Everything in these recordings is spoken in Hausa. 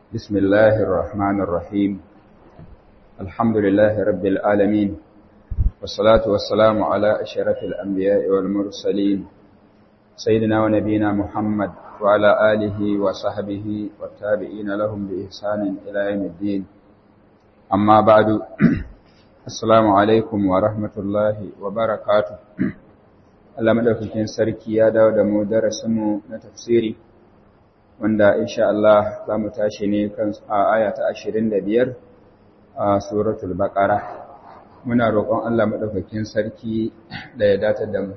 بسم الله الرحمن الرحيم الحمد لله رب العالمين والصلاة والسلام على أشرف الأنبياء والمرسلين سيدنا ونبينا محمد وعلى آله وصحبه والتابعين لهم بإحسان إلى يوم الدين أما بعد السلام عليكم ورحمة الله وبركاته Allah madaukakin sarki ya dawo da mu darasinmu na tafsiri wanda insha Allah za mu tashi ne kan aya ta 25 a suratul baqara muna roƙon Allah madaukakin sarki da ya datar da mu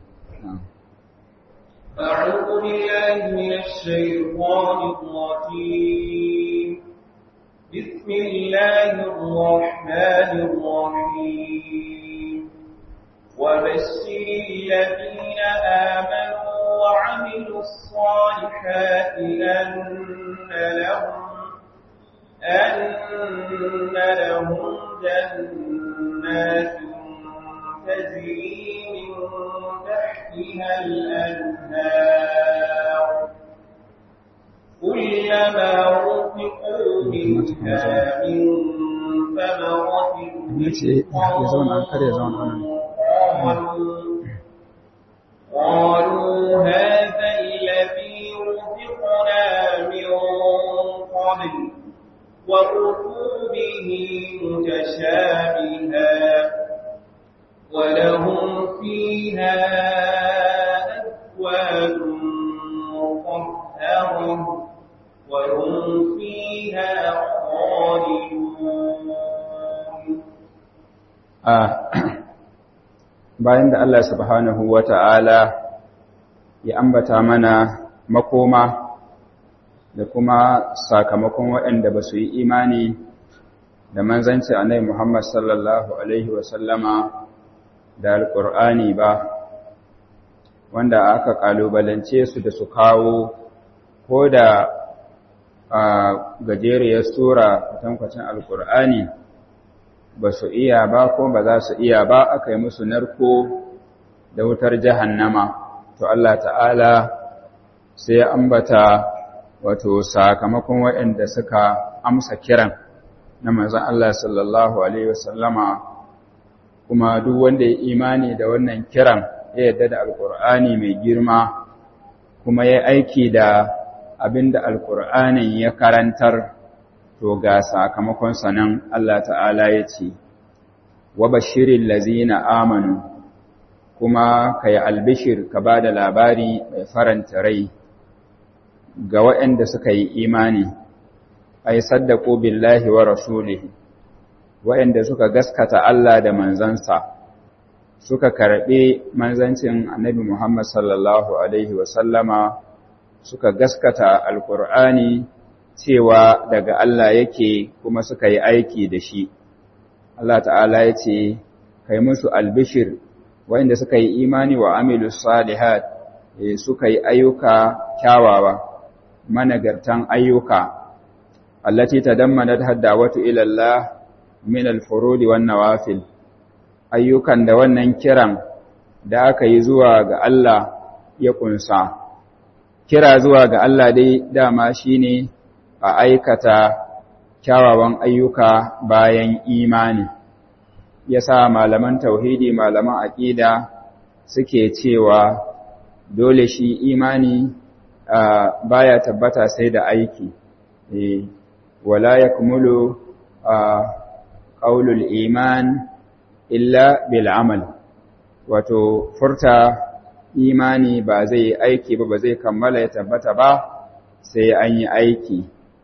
أعوذ بالله من الشيطان الرجيم بسم الله الرحمن الرحيم وبشر الذين آمنوا وعملوا الصالحات أن لهم أن لهم جنات تجري من تحتها الأنهار كلما رزقوا منها من ثمرة قالوا قالوا هذا الذي رزقنا من قبل وأتوا به متشابها ولهم فيها أزواج مطهرة وهم فيها خالدون bayan da Allah subhanahu wa ta'ala ya ambata mana makoma da kuma sakamakon waɗanda ba su yi imani da manzanci a Muhammad sallallahu Alaihi wasallama da Alƙur'ani ba, wanda aka ƙalubalance su da su kawo ko da gajeriyar sura kwatankwacin Alƙur'ani. ba su iya ba ko ba za su iya ba aka yi musu narko da wutar jahannama to Allah ta'ala sai ya ambata wato sakamakon waɗanda suka amsa kiran na manzon Allah sallallahu alaihi wasallama kuma duk wanda ya imani da wannan kiran ya yarda da alkur'ani mai girma kuma ya aiki da abinda alkur'anin ya karantar to ga sakamakon sanan Allah ta'ala ya ce, Wa bashirin lazina amanu, kuma ka yi albishir ka ba da labari mai faranta rai ga waɗanda suka yi imani, ai, saddako billahi wa rasulihi, waɗanda suka gaskata Allah da manzansa, suka karɓi manzancin annabi Muhammad sallallahu Alaihi wasallama, suka gaskata Alƙur'ani cewa daga Allah yake kuma suka yi aiki da shi. Allah ta'ala ya ce, Kai musu albishir, wanda suka yi imani wa amilu salihat suka yi ayyuka kyawawa, managartan ayyuka, allati ta dammana haddawatu ilallah min alfurudi wan nawafil. Ayyukan da wannan kiran da aka yi zuwa ga Allah ya kunsa. Kira zuwa ga Allah dai dama shi ne a aikata kyawawan ayyuka bayan imani ya sa malaman tauhidi malaman aƙida suke cewa dole shi imani baya tabbata sai da aiki wala ya kumulu ƙaulul iman illa bil amal wato furta imani ba zai aiki ba ba zai kammala ya tabbata ba sai an yi aiki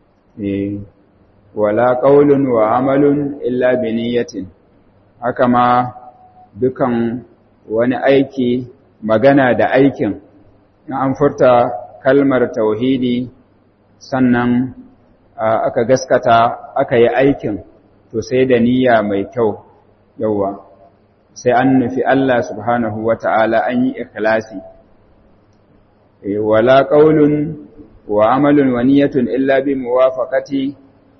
wala qaulun wa amalun illa bi niyyatin haka ma dukan wani aiki magana da aikin in an furta kalmar tauhidi sannan aka gaskata aka yi aikin to sai da niyya mai kyau yawa sai an nufi Allah subhanahu wata'ala an yi ikhlasi wala qaulun wa amalun wa niyyatun illa bi muwafaqati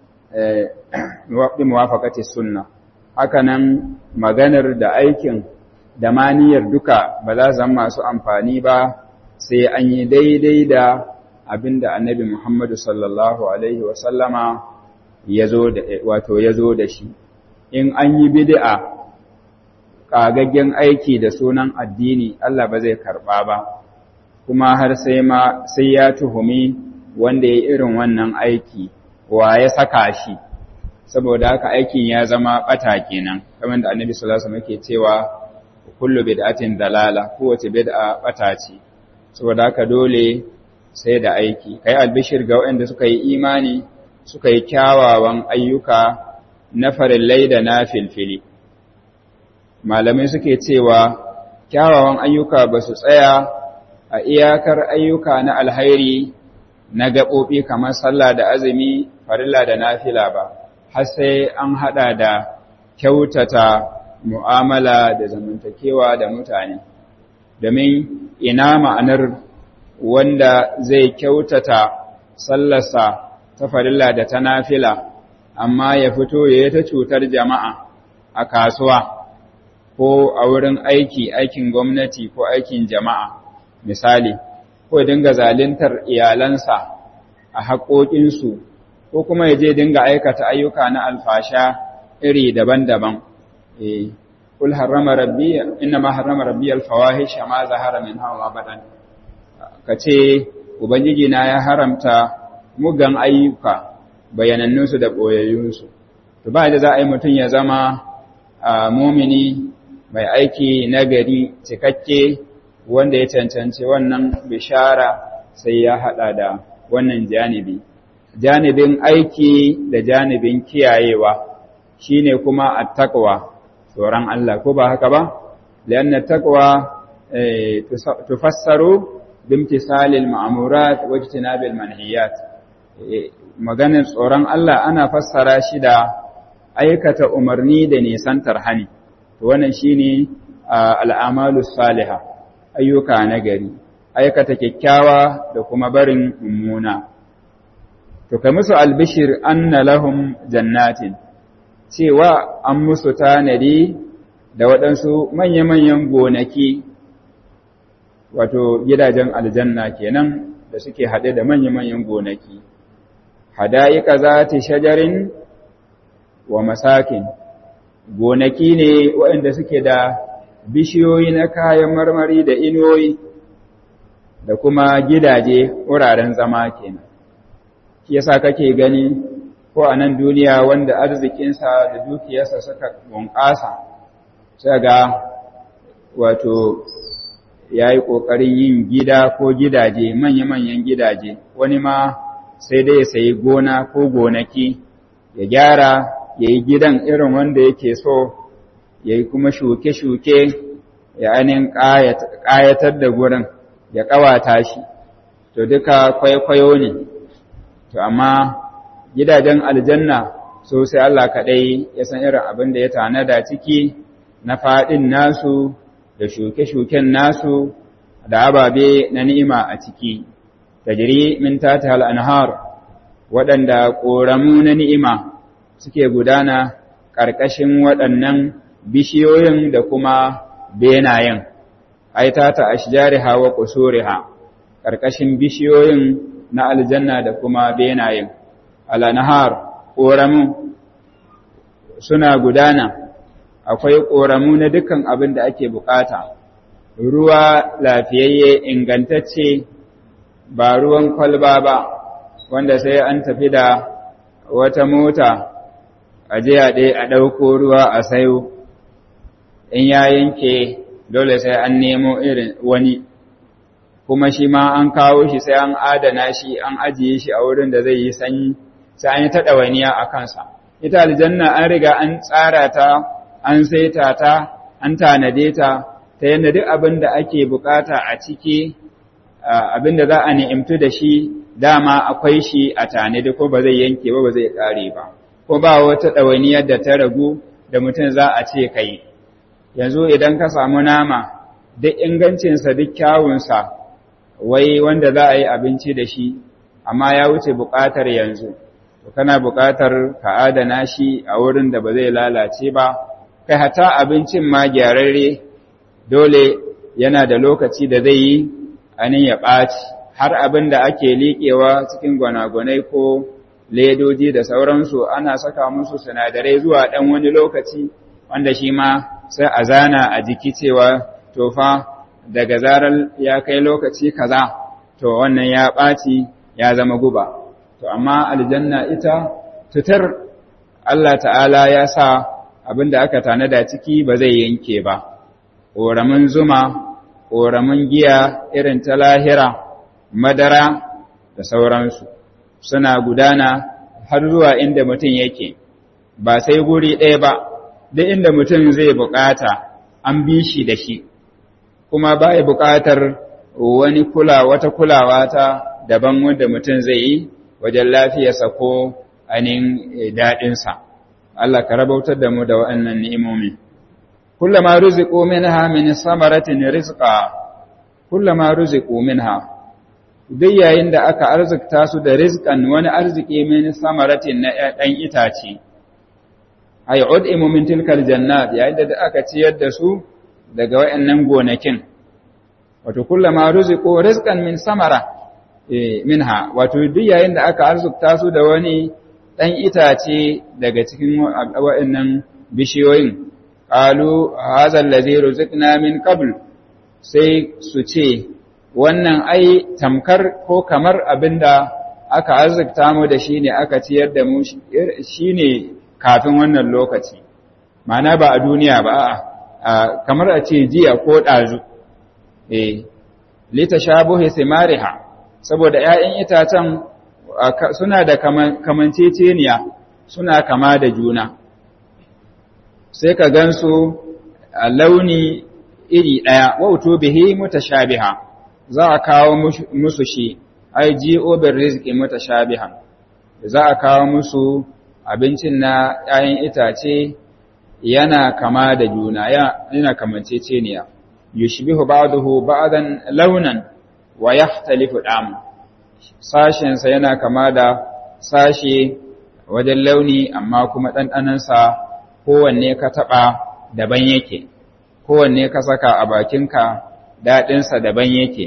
bi muwafaqati sunna hakanan maganar da aikin da maniyar duka ba za zama masu amfani ba sai an yi daidai da abinda annabi Muhammadu sallallahu alaihi wasallama yazo da wato yazo da shi in an yi bid'a kagaggen aiki da sunan addini Allah ba zai karba ba kuma har sai ma sai ya tuhumi wanda ya irin wannan aiki wa ya saka shi saboda haka aikin ya zama bata kenan kamar da annabi sallallahu alaihi wasallam yake cewa kullu bid'atin dalala kowace bid'a bata ce saboda haka dole sai da aiki kai albishir ga waɗanda suka yi imani suka yi kyawawan ayyuka na farillai da na filfili malamai suke cewa kyawawan ayyuka ba su tsaya a iyakar ayyuka na alhairi na gaɓoɓi kamar sallah da azumi farilla da nafila ba har sai an haɗa da kyautata mu'amala da zamantakewa da mutane domin ina ma'anar wanda zai kyautata sallarsa ta farilla da ta nafila amma ya fito ya ta cutar jama'a a kasuwa ko a wurin aiki aikin gwamnati ko aikin jama'a misali ko dinga zalintar iyalansa a haƙoƙinsu ko kuma ya je dinga aikata ayyuka na alfasha iri daban-daban eh kul harrama rabbi inna ma harrama rabbi alfawahish ma zahara min hawa badan kace ubangiji na ya haramta mugan ayyuka bayanannun su da boyayyun su to ba da za a yi mutun ya zama mumini mai aiki nagari cikakke wanda ya cancanci wannan bishara sai ya hada da wannan janibi janibin aiki da janibin kiyayewa shine kuma attaqwa tsoron Allah ko ba haka ba lianna taqwa tufassaru bimtisalil ma'murat wa ijtinabil manhiyat maganar tsoron Allah ana fassara shi da aikata umarni da nisantar hani to wannan shine al'amalus salihah ayyuka nagari aikata kyakkyawa da kuma barin mummuna to kai musu albishir anna lahum jannatin cewa an musu tanadi da waɗansu manya-manyan gonaki wato gidajen aljanna kenan da suke haɗe da manya-manyan gonaki hada'ika za ta shajarin wa masakin gonaki ne waɗanda suke da bishiyoyi na kayan marmari da inuwoyi da kuma gidaje wuraren zama kenan shi yasa kake gani ko a nan duniya wanda arzikinsa da dukiyarsa suka bunƙasa sai ga wato ya yi ƙoƙarin yin gida ko gidaje manya-manyan gidaje wani ma sai dai ya sayi gona ko gonaki ya gyara ya yi gidan irin wanda yake so ya yi kuma shuke-shuke ya ainihin ƙayatar da gurin ya ƙawata shi to duka kwaikwayo ne to amma gidajen aljanna so sai Allah kaɗai ya san irin abin da ya tanada ciki na faɗin nasu da shuke-shuken nasu da ababe na ni'ima a ciki tajri min tata al-anhar waɗanda ƙoramu na ni'ima suke gudana ƙarƙashin waɗannan bishiyoyin da kuma benayen ai tata ashjariha wa qusuriha ƙarƙashin bishiyoyin na aljanna da kuma benayen al-anhar ƙoramu suna gudana akwai ƙoramu na dukkan abin da ake bukata ruwa lafiyayye ingantacce ba ruwan kwalba ba wanda sai an tafi da wata mota a jiya ɗaya a ɗauko ruwa a sayo in ya yanke dole sai an nemo irin wani kuma shi ma an kawo shi sai an adana shi an ajiye shi a wurin da zai yi sanyi sai an yi ta ɗawainiya a kansa ita aljanna an riga an tsara ta an saita ta an tanade ta ta yadda duk abin da ake bukata a ciki abin da za a ni'imtu da shi dama akwai shi a tanade ko ba zai yanke ba ba zai kare ba ko ba wata ɗawainiyar da ta ragu da mutum za a ce kai yanzu idan ka samu nama duk ingancinsa duk kyawunsa wai wanda za a yi abinci da shi amma ya wuce buƙatar yanzu to kana buƙatar ka adana shi a wurin da ba zai lalace ba kai hata abincin ma gyararre dole yana da lokaci da zai yi anin ya ɓaci har abin da ake liƙewa cikin gwanagwanai ko ledoji da sauransu ana saka musu sinadarai zuwa ɗan wani lokaci wanda shi ma sai a zana a jiki cewa tofa daga zarar ya kai lokaci kaza to wannan ya ɓaci ya zama guba to amma aljanna ita tutar Allah ta'ala ya sa abin da aka tanada ciki ba zai yanke ba ƙoramin zuma ƙoramin giya irin ta lahira madara da sauransu suna gudana har zuwa inda mutum yake ba sai guri ɗaya ba duk inda mutum zai buƙata an bi shi da shi kuma ba ya buƙatar wani kula wata kulawa ta daban wanda mutum zai yi wajen lafiyarsa ko anin daɗinsa Allah ka rabautar da mu da waɗannan ni'imomi kullama ruziqu minha min samaratin rizqa kullama ruziqu minha duk yayin da aka arzikta su da rizqan wani arziki min samaratin na ɗan itace ay ud'imu min tilkal jannat yayin da aka ciyar da su daga wayannan gonakin wato kullama ruziqu rizqan min samara eh minha wato duk yayin da aka arzikta su da wani ɗan itace daga cikin wayannan bishiyoyin qalu hadha allazi ruziqna min qabl sai su ce wannan ai tamkar ko kamar abinda aka arzikta mu da shi ne aka ciyar da mu shi ne kafin wannan lokaci ma'ana ba a duniya ba a kamar a ce jiya ko ɗazu eh lita shabuhi simariha saboda ‘ya'yan itacen suna da kamanceceniya suna kama da juna sai ka gansu a launi iri ɗaya wauto bihi mutashabiha za a kawo musu shi ai ji'o bin rizki mutashabihan za a kawo musu abincin na ‘ya'yan itace yana kama da juna yana kamanceceniya yushbihu ba'dahu ba'dan launan wa yahtalifu dam sashensa yana kama da sashe wajen launi amma kuma ɗanɗanansa kowanne ka taɓa daban yake kowanne ka saka a bakinka daɗinsa daban yake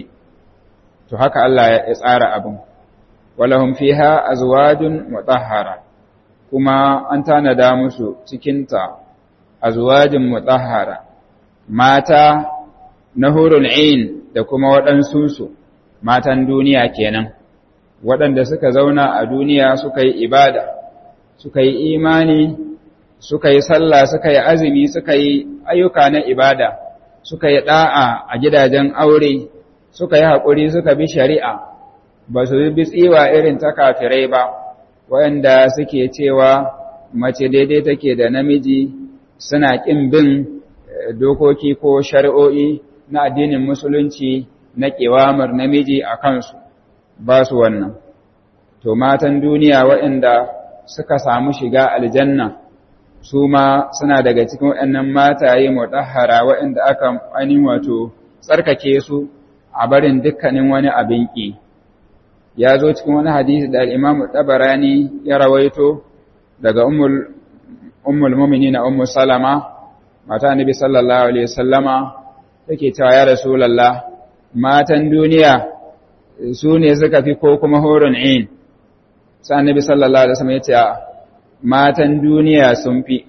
to haka Allah ya tsara abin walahum fiha azwajun mutahhara kuma an tanada musu cikinta azwajun mutahhara mata na hurul ain da kuma waɗansu su matan duniya kenan waɗanda suka zauna a duniya suka yi ibada suka yi imani suka yi sallah suka yi azumi suka yi ayyuka na ibada suka yi ɗa'a a gidajen aure suka yi haƙuri suka bi shari'a ba su bi tsiwa irin ta kafirai ba waɗanda suke cewa mace daidai take da namiji suna ƙin bin dokoki ko shari'o'i na addinin musulunci na ƙewamar namiji a kansu ba su wannan to matan duniya waɗanda suka samu shiga aljanna su ma suna daga cikin waɗannan mataye mutahhara waɗanda aka ainihin wato tsarkake su a barin dukkanin wani abin ƙi ya zo cikin wani hadisi da al'imamu tabarani ya rawaito daga ummul mumini na ummu salama mata annabi sallallahu alaihi wasallama take cewa ya rasulullah matan duniya su ne suka fi ko kuma horon in sai annabi sallallahu alaihi wasallam ya ce matan duniya sun fi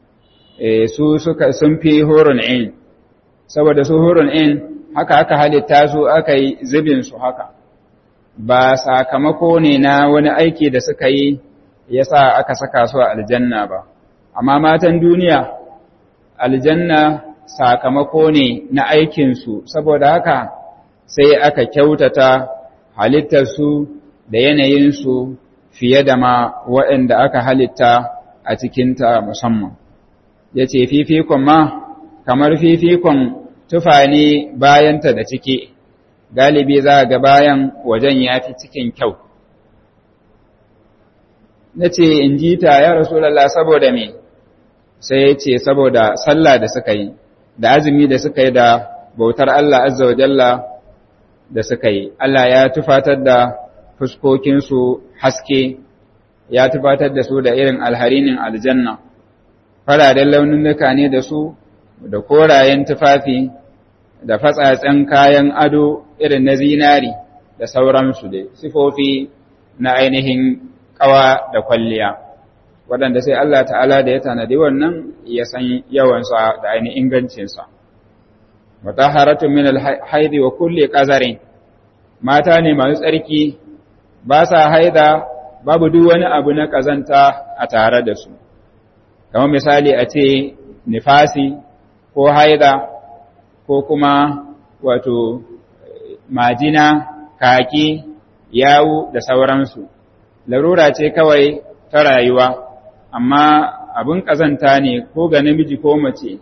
su suka sun fi horon in saboda su horon in haka aka halitta su aka yi zubin su haka ba sakamako ne na wani aiki da suka yi yasa aka saka su a aljanna ba amma matan duniya aljanna sakamako ne na aikinsu saboda haka sai aka kyautata halittarsu da yanayinsu fiye da ma waɗanda aka halitta a cikinta musamman ya ce fifikon ma kamar fifikon tufa ne bayanta da ciki galibi za ga bayan wajen ya fi cikin kyau na ce in ji ta ya rasulallah saboda me sai ya ce saboda sallah da suka yi da azumi da suka yi da bautar Allah azza wa jalla da suka yi Allah ya tufatar da fuskokinsu haske ya tufatar da su da irin alharinin aljanna fararen laununuka ne da su da korayen tufafi da fatsatsen kayan ado irin na zinari da sauransu dai sifofi na ainihin ƙawa da kwalliya waɗanda sai Allah ta'ala da ya tanadi wannan ya san yawansa da ainihin ingancinsa mutaharatun min alhaidi wa kulli qazarin mata ne masu tsarki ba sa haida babu duk wani abu na kazanta a tare da su kamar misali a ce nifasi ko haida ko kuma wato majina kaki yawu da sauransu larura ce kawai ta rayuwa amma abin kazanta ne ko ga namiji ko mace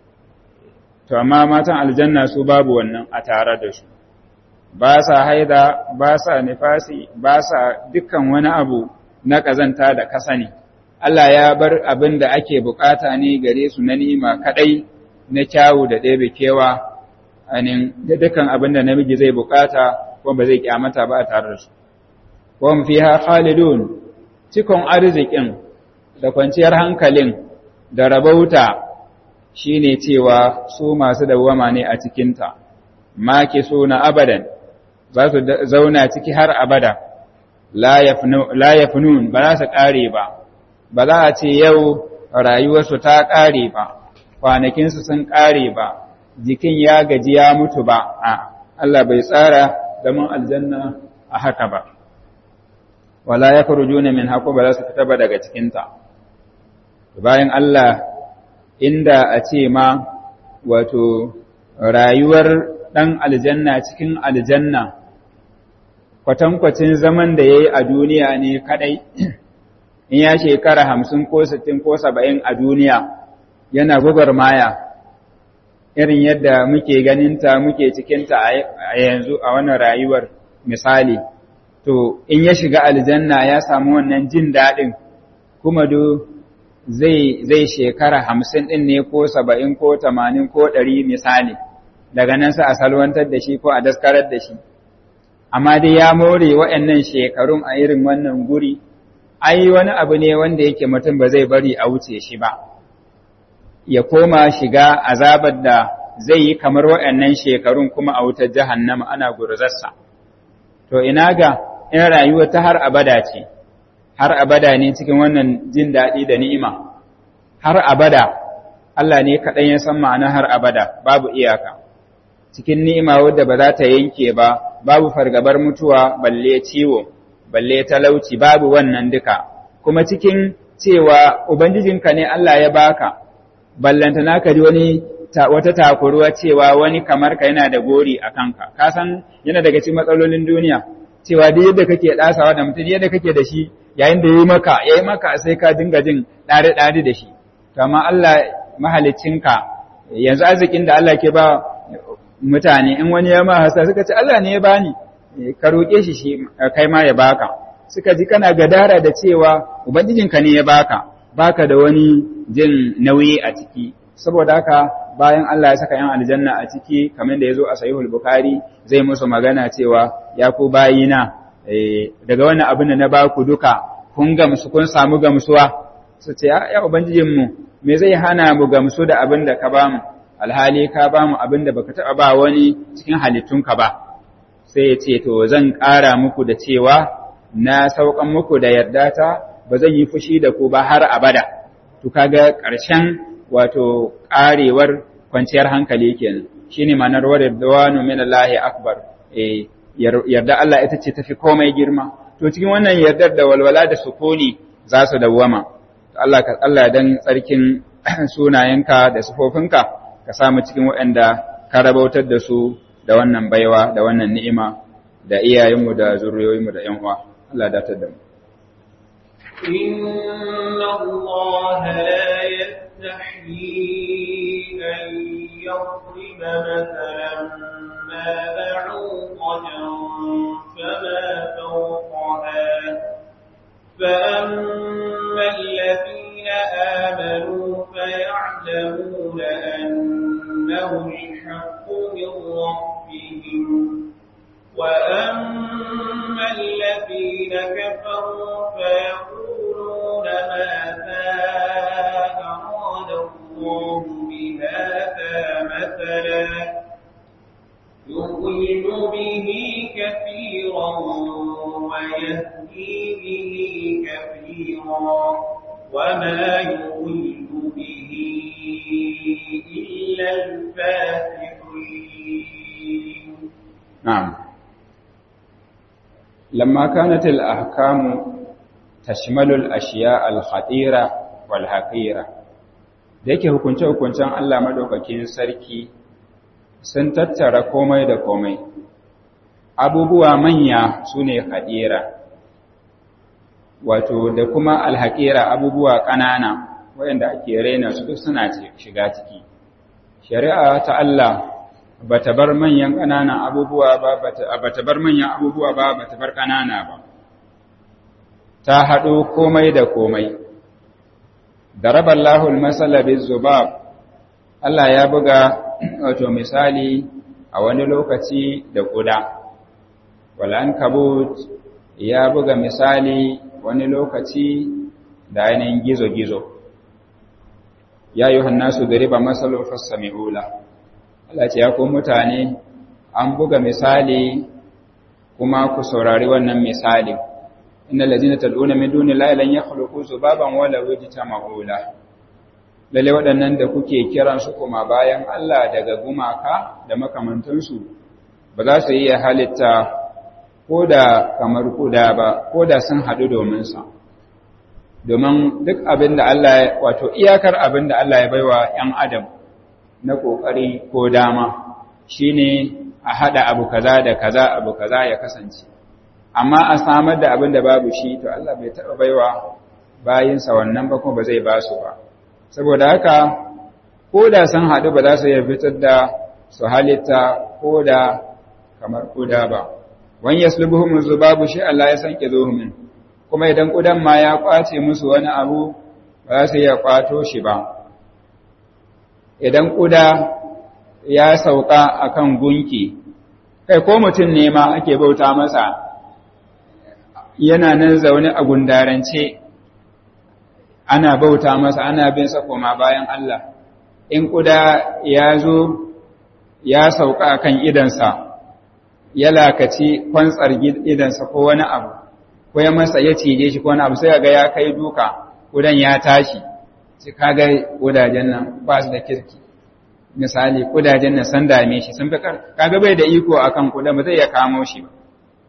to amma matan aljanna su babu wannan a tare da su ba sa haida ba sa nifasi ba sa dukkan wani abu na kazanta da kasani Allah ya bar abin da ake bukata ne gare su na nima kadai na kyawu da ɗebe kewa anin da dukkan abin da namiji zai bukata ko ba zai kyamata ba a tare da su wa fiha khalidun cikon arzikin da kwanciyar hankalin da rabauta shine cewa su masu dawwama ne a cikinta maki suna abadan za su zauna ciki har abada la yafnun ba za su ƙare ba ba za a ce yau rayuwarsu ta ƙare ba kwanakinsu sun ƙare ba jikin ya gaji ya mutu ba a Allah bai tsara zaman aljanna a haka ba wala ya juna min haƙo ba za su fita ba daga cikinta bayan Allah inda a ce ma wato rayuwar ɗan aljanna cikin aljanna kwatankwacin zaman da ya yi a duniya ne kaɗai in ya shekara hamsin ko sittin ko saba'in a duniya yana maya irin yadda muke ganinta muke cikinta a yanzu a wannan rayuwar misali to in ya shiga aljanna ya samu wannan jin daɗin kuma do zai zai shekara hamsin ɗin ne ko saba'in ko tamanin ko ɗari misali daga nan sa a salwantar da shi ko a daskarar da shi amma dai ya more waɗannan shekarun a irin wannan guri ai wani abu ne wanda yake mutum ba zai bari a wuce shi ba ya koma shiga azabar da zai yi kamar waɗannan shekarun kuma a wutar jahannama ana gurzarsa to ina ga in rayuwa ta har abada ce har abada ne cikin wannan jin daɗi da ni'ima har abada Allah ne kaɗan ya san ma'ana har abada babu iyaka cikin ni'ima wadda ba za ta yanke ba babu fargabar mutuwa balle ciwo balle talauci babu wannan duka kuma cikin cewa ubangijinka ne Allah ya baka ballanta naka ji wani wata takuruwa cewa wani kamar ka yana da gori a kanka ka san yana daga cikin matsalolin duniya cewa duk yadda kake dasawa da mutum yadda kake da shi yayin da yayi maka yayi maka sai ka dinga jin dare dare da shi to amma Allah mahaliccinka yanzu arzikin da Allah ke ba mutane in wani ya ma hasa suka ce Allah ne ya bani ka roƙe shi shi kai ma ya baka suka ji kana gadara da cewa ubangijinka ne ya baka baka da wani jin nauyi a ciki saboda haka bayan Allah ya saka yan aljanna a ciki kamar da yazo a sahihul bukhari zai musu magana cewa ya ku bayina daga wannan abin da na baku duka kun gamsu kun samu gamsuwa su ce ya ubangijinmu me zai hana mu gamsu da abin da ka bamu alhali ka bamu abin da baka taɓa ba wani cikin halittunka ba sai ya ce to zan ƙara muku da cewa na saukan muku da yarda ta ba zan yi fushi da ku ba har abada to kaga ƙarshen wato ƙarewar kwanciyar hankali kenan shine ma'anar wadawanu min Allah akbar eh yarda Allah ita ce tafi komai girma to cikin wannan yardar da walwala da sukuni za su dawwama Allah ka Allah dan tsarkin sunayenka da sifofinka ka samu cikin waɗanda ka rabautar da su da wannan baiwa da wannan ni'ima da iyayenmu da zuriyoyinmu da ƴan uwa Allah ya datar da mu inna Allah la yastahi an yadriba mathalan ma ba'udatan fama fawqaha فأما الذين آمنوا فيعلمون أنه الحق من ربهم وأما الذين كفروا فيقولون ماذا أراد الله بهذا مثلا يضل به كثيرا كثيرا وما يضل به إلا الفاسقين نعم لما كانت الأحكام تشمل الأشياء الخطيرة والحقيرة da yake hukunce-hukuncen Allah madaukakin sarki sun tattara komai da komai abubuwa manya su ne haɗera wato da kuma alhaƙera abubuwa ƙanana waɗanda ake raina su suna shiga ciki shari'a ta Allah ba ta bar manyan ƙananan abubuwa ba ba ta bar manyan abubuwa ba ba ta bar ƙanana ba ta haɗo komai da komai daraba Allahul masala zubab Allah ya buga wato misali a wani lokaci da kuda wal ankabut ya buga misali wani lokaci da ainihin gizo-gizo ya yi hannasu dariba masalun fassami'ula Allah ce ya ku mutane an buga misali kuma ku saurari wannan misali inna lazina tad'una min duni la lan yakhluqu zubaban wala wajtama'u la lalle waɗannan da kuke kiran su kuma bayan Allah daga gumaka da makamantansu ba za su iya halitta ko da kamar kuda ba ko da sun haɗu domin sa domin duk abin da Allah wato iyakar abin da Allah ya baiwa ‘yan adam na ƙoƙari ko dama shine a haɗa abu kaza da kaza abu kaza ya kasance amma a samar da abin da babu shi to Allah bai taɓa baiwa bayinsa wannan ba kuma ba zai ba su ba saboda haka ko da sun haɗu ba za su iya fitar da su halitta ko da kamar kuda ba wani yaslubuhum zubabu shi Allah ya san kizuhum kuma idan kudan ma ya kwace musu wani abu ba za su iya kwato shi ba idan kuda ya sauka akan gunki kai ko mutum ne ma ake bauta masa yana nan zaune a gundarance ana bauta masa ana bin sa koma bayan Allah in kuda ya zo ya sauka akan idansa ya lakaci kwantsar idansa ko wani abu ko ya masa ya cije shi ko wani abu sai ga ya kai duka kudan ya tashi sai kaga kudajen nan ba su da kirki misali kudajen nan san dame shi sun fi kaga bai da iko akan kuda ba zai ya kamo shi ba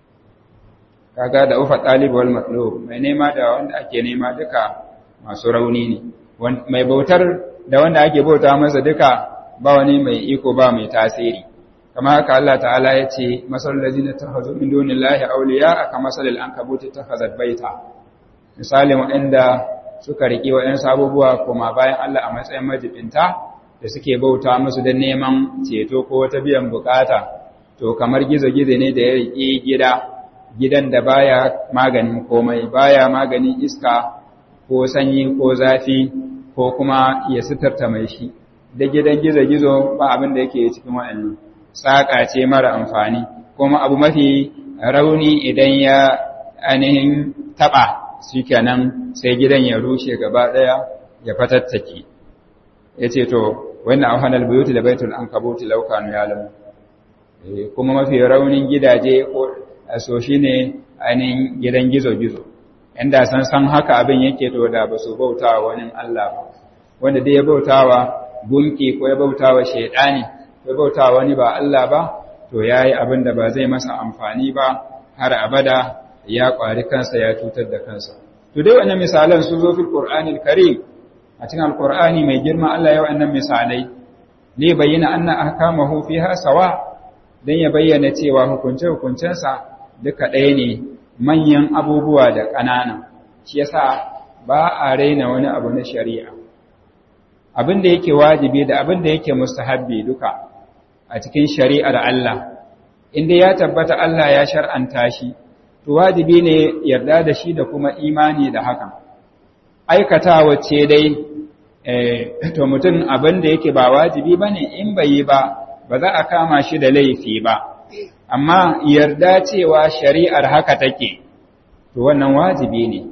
kaga da ufa talib wal matlub mai nema da wanda ake nema duka masu rauni ne mai bautar da wanda ake bauta masa duka ba wani mai iko ba mai tasiri kama haka Allah ta'ala ya ce masalul ladina takhazu min dunillahi awliya kama masalil ankabuti takhazat baita misalin waɗanda suka riki waɗansu abubuwa kuma bayan Allah a matsayin majibinta da suke bauta musu don neman ceto ko wata biyan bukata to kamar gizo-gizo ne da ya riƙe gida gidan da baya maganin komai baya maganin iska ko sanyi ko zafi ko kuma ya sitarta mai shi da gidan gizo-gizo ba abin da yake cikin waɗannan saƙa ce mara amfani kuma abu mafi rauni idan ya ainihin taɓa shi kenan sai gidan ya rushe gaba ɗaya ya fatattake ya ce to wannan auhanar buyuti da baitul an kabuti laukanu ya lamu kuma mafi raunin gidaje ko so shi ne ainihin gidan gizo-gizo inda san san haka abin yake to da ba su bauta wa wani Allah ba wanda dai ya bauta wa gunki ko ya bauta wa shaidani ya bauta wa wani ba Allah ba to ya yi abin da ba zai masa amfani ba har abada ya ƙwari kansa ya cutar da kansa to dai wannan misalan sun zo fil qur'anil karim a cikin alqur'ani mai girma Allah ya wannan misalai ne bayyana anna ahkamahu fiha sawa dan ya bayyana cewa hukunce hukuncensa duka ɗaya ne manyan abubuwa da ƙanana shi yasa ba a raina wani abu na shari'a abin da yake wajibi da abin da yake mustahabbi duka a cikin shari'ar Allah inda ya tabbata Allah ya shar'anta shi to wajibi ne yarda da shi da kuma imani da hakan aikata wacce dai to mutum abin da yake ba wajibi bane in bai yi ba ba za a kama shi da laifi ba amma yarda cewa shari'ar haka take to wannan wajibi ne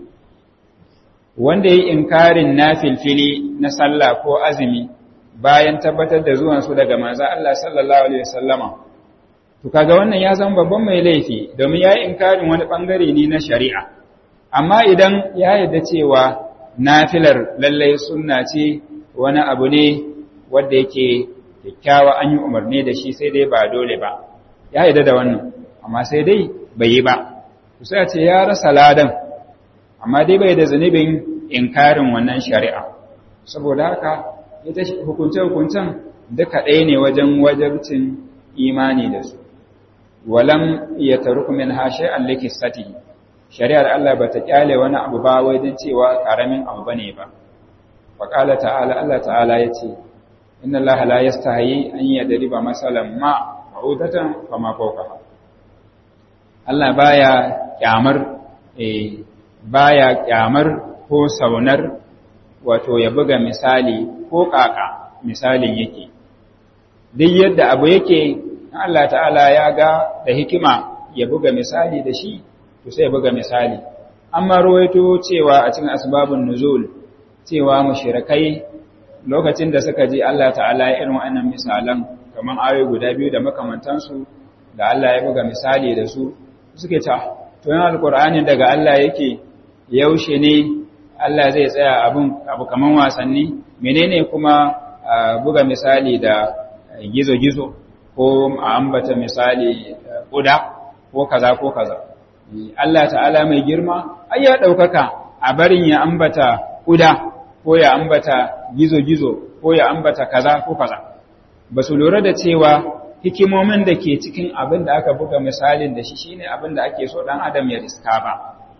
wanda yi inkarin nafilfili na sallah ko azumi bayan tabbatar da zuwan su daga manzo Allah sallallahu alaihi wasallama to kaga wannan ya zama babban mai laifi domin yayi inkarin wani bangare ne na shari'a amma idan ya yarda cewa nafilar lallai sunna ce wani abu ne wanda yake kyakkyawa an yi umarni da shi sai dai ba dole ba ya yarda da wannan amma sai dai bai yi ba sai ce ya rasa ladan amma dai bai da zunubin inkarin wannan shari'a saboda haka ita hukunce-hukuncen duka ɗaya ne wajen wajabcin imani da su walam ya taruku min hashe allaki sati shari'ar Allah ba ta kyale wani abu ba wajen cewa ƙaramin abu bane ba faƙala ta'ala Allah ta'ala ya ce inna Allah la yastahi an yadriba masalan ma ma'udatan fama fawqaha Allah baya kyamar eh baya kyamar ko saunar wato ya buga misali ko kaka misalin yake duk yadda abu yake Allah ta'ala ya ga da hikima ya buga misali da shi to sai ya buga misali amma ruwaito cewa a cikin asbabun nuzul cewa mushrikai lokacin da suka ji Allah ta'ala ya irin wannan misalan kaman ayoyi guda biyu da makamantansu da Allah ya buga misali da su suke ta to yan alqur'ani daga Allah yake yaushe ne Allah zai tsaya abun abu kaman wasanni menene kuma buga misali da gizo-gizo ko a ambata misali kuda ko kaza ko kaza Allah ta'ala mai girma ai ya daukaka a barin ya ambata kuda ko ya ambata gizo-gizo ko ya ambata kaza ko kaza ba su lura da cewa hikimomin da ke cikin abin da aka buga misalin da shi shine abin da ake so dan adam ya riska ba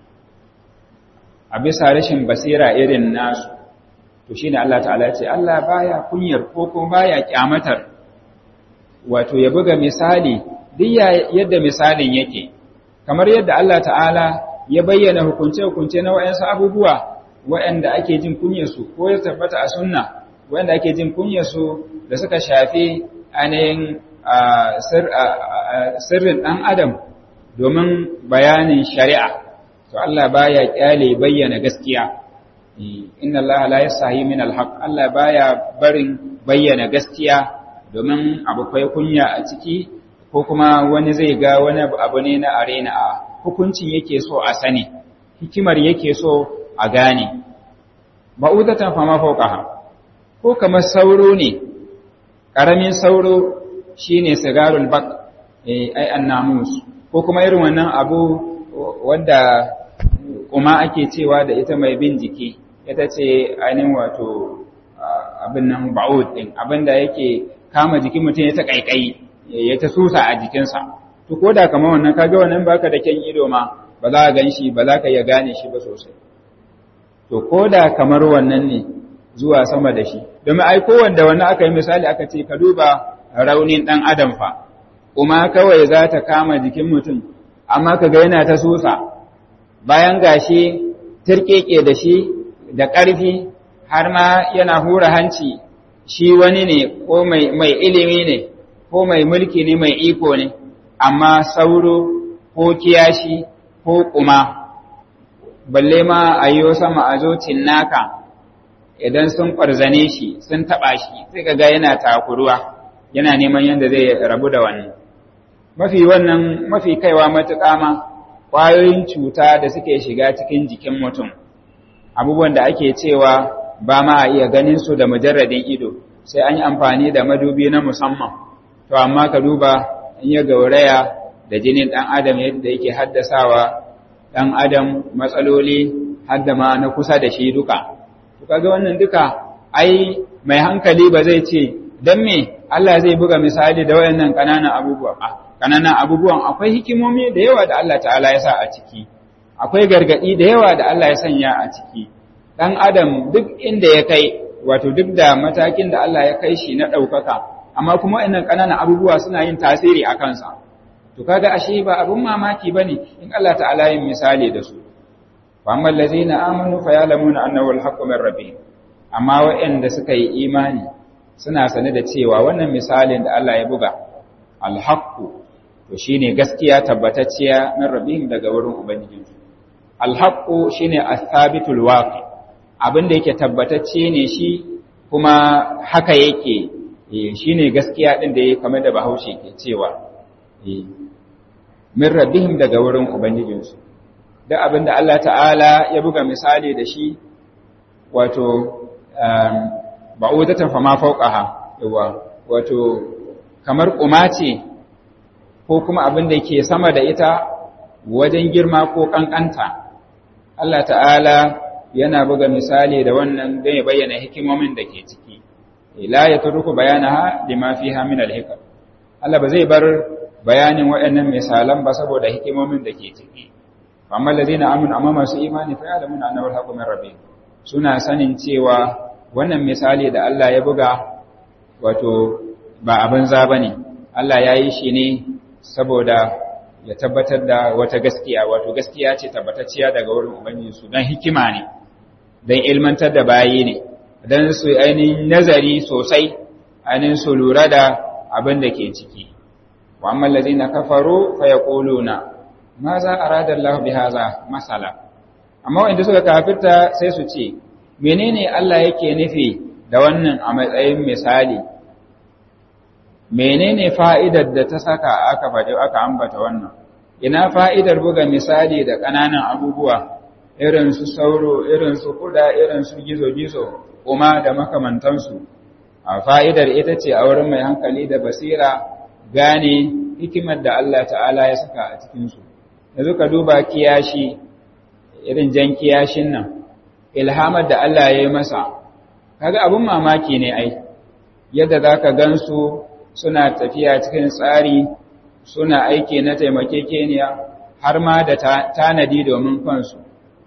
a bisa rashin basira irin nasu to shine Allah ta'ala ya ce Allah baya kunyar ko ko baya kyamatar wato ya buga misali duk yadda misalin yake kamar yadda Allah ta'ala ya bayyana hukunce-hukunce na wayansu abubuwa wayanda ake jin kunyarsu ko ya tabbata a sunna wayanda ake jin kunyarsu da suka shafi ainihin sirrin ɗan adam domin bayanin shari'a to Allah baya kyale bayyana gaskiya inna Allah la yasahi min alhaq Allah baya barin bayyana gaskiya domin abu kai kunya a ciki ko kuma wani zai ga wani abu ne na arena a hukuncin yake so a sani hikimar yake so a gane ba'udatan fama fawqaha ko kamar sauro ne karamin sauro shine sigarul baq eh ai annamus ko kuma irin wannan abu wanda kuma ake cewa da ita mai bin jiki ita ce ainihin wato abin nan ba'ud din abinda yake kama jikin mutum ya ta kaikayi ya ta susa a jikinsa to ko da kamar wannan kaga wannan baka da kyan ido ma ba za ka gan shi ba za ka iya gane shi ba sosai to ko da kamar wannan ne zuwa sama da shi domin ai kowanda wannan aka yi misali aka ce ka duba raunin dan adam fa kuma kawai za ta kama jikin mutum amma ka ga yana ta susa bayan gashi tirkeke da shi da ƙarfi har ma yana hura hanci shi wani ne ko mai ilimi ne ko mai mulki ne mai iko ne amma sauro ko kiyashi ko kuma balle ma a yi sama a zo naka idan sun ƙwarzane shi sun taɓa shi sai ga yana takuruwa yana neman yadda zai rabu da wannan mafi wannan mafi kaiwa matuƙa ma ƙwayoyin cuta da suke shiga cikin jikin mutum abubuwan da ake cewa ba ma a iya ganin su da mujarradin ido sai an yi amfani da madubi na musamman to amma ka duba in ya gauraya da jinin ɗan adam yadda yake haddasawa ɗan adam matsaloli hadda ma na kusa da shi duka to kaga wannan duka ai mai hankali ba zai ce dan me Allah zai buga misali da wayannan ƙananan abubuwa ƙananan abubuwan akwai hikimomi da yawa da Allah ta'ala ya sa a ciki akwai gargadi da yawa da Allah ya sanya a ciki dan adam duk inda ya kai wato duk da matakin da Allah ya kai shi na ɗaukaka amma kuma wayannan ƙananan abubuwa suna yin tasiri a kansa to kaga ashe ba abun mamaki bane in Allah ta'ala yin misali da su fa amma allazina amanu fa ya'lamuna annahu al-haqqu min rabbihim amma wa'anda suka yi imani suna sane da cewa wannan misalin da Allah ya buga al-haqqu to shine gaskiya tabbatacciya min rabbihim daga wurin ubangijinsu al-haqqu shine as-sabitul waqi abin da yake tabbatacce ne shi kuma haka yake shine gaskiya din da yake kamar da Bahaushe ke cewa min rabbihim daga wurin ubangijinsu da abin da Allah ta'ala ya buga misali da shi wato ba'udatan fa ma fawqaha yawa wato kamar kuma ce ko kuma abin da ke sama da ita wajen girma ko kankanta Allah ta'ala yana buga misali da wannan don ya bayyana hikimomin da ke ciki la ya turku bayanaha lima fiha min al-hikam Allah ba zai bar bayanin waɗannan misalan ba saboda hikimomin da ke ciki amma ladina amanu amma masu imani fa ya'lamuna annahu al-haqqu min rabbihim suna sanin cewa wannan misali da Allah ya buga wato ba abin za bane Allah ya yi shi ne saboda ya tabbatar da wata gaskiya wato gaskiya ce tabbatacciya daga wurin ubangiji su don hikima ne don ilmantar da bayi ne don su ainihin nazari sosai ainihin su lura da abin da ke ciki wa amma lazina kafaru fa yaquluna ma za arada Allah bi hadha masala amma wanda suka kafirta sai su ce menene Allah yake nufi da wannan a matsayin misali menene fa'idar da ta saka aka faɗi aka ambata wannan ina fa'idar buga misali da ƙananan abubuwa irin su sauro irin su kuda irin su gizo-gizo kuma da makamantansu a fa'idar ita ce a wurin mai hankali da basira gane hikimar da Allah ta'ala ya saka a cikinsu yanzu ka duba kiyashi irin jan kiyashin nan ilhamar da Allah ya yi masa kaga abin mamaki ne ai yadda za ka gansu suna tafiya cikin tsari suna aiki na taimakekeniya har ma da tanadi domin kansu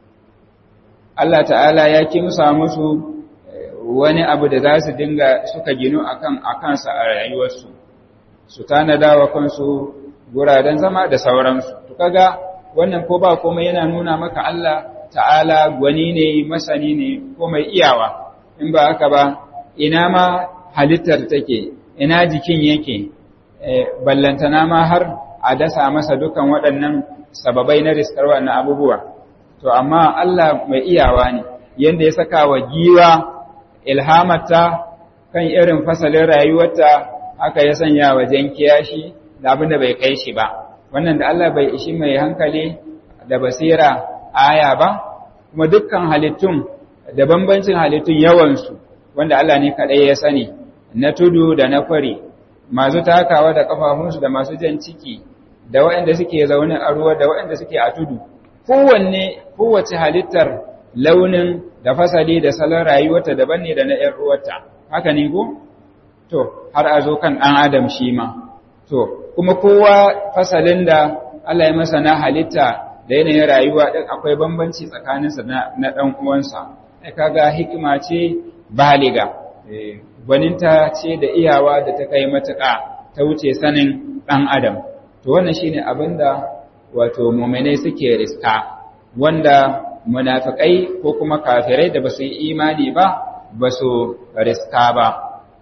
Allah ta'ala ya kimsa musu wani abu da za su dinga suka ginu akan akansa a rayuwarsu su tanada wa kansu guraren zama da sauransu to kaga wannan ko ba komai yana nuna maka Allah ta'ala gwani ne masani ne ko mai iyawa in ba haka ba ina ma halittar take ina jikin yake ballantana ma har a dasa masa dukan waɗannan sababai na riskar wannan abubuwa to amma Allah mai iyawa ne yanda ya saka wa giwa ilhamata kan irin fasalin rayuwarta haka ya sanya wa jan kiyashi da abin da bai kai shi ba wannan da Allah bai ishi mai hankali da basira aya ba kuma dukkan halittun da bambancin halittun yawansu wanda Allah ne kaɗai ya sani na tudu da na kwari masu takawa da kafafunsu da masu jan ciki da waɗanda suke zaune a ruwa da waɗanda suke a tudu kowanne kowace halittar launin da fasali da salon rayuwarta daban ne da na ‘yan ruwarta haka ne ko? to har a zo kan ɗan adam shi ma to kuma kowa fasalin da Allah ya masa na halitta da yanayin rayuwa ɗin akwai bambanci tsakaninsa na ɗan uwansa ai kaga hikima ce baliga gwaninta ce da iyawa da ta kai matuƙa ta wuce sanin ɗan adam to wannan shine abin da wato muminai suke riska wanda munafikai ko kuma kafirai da basu yi imani ba basu riska ba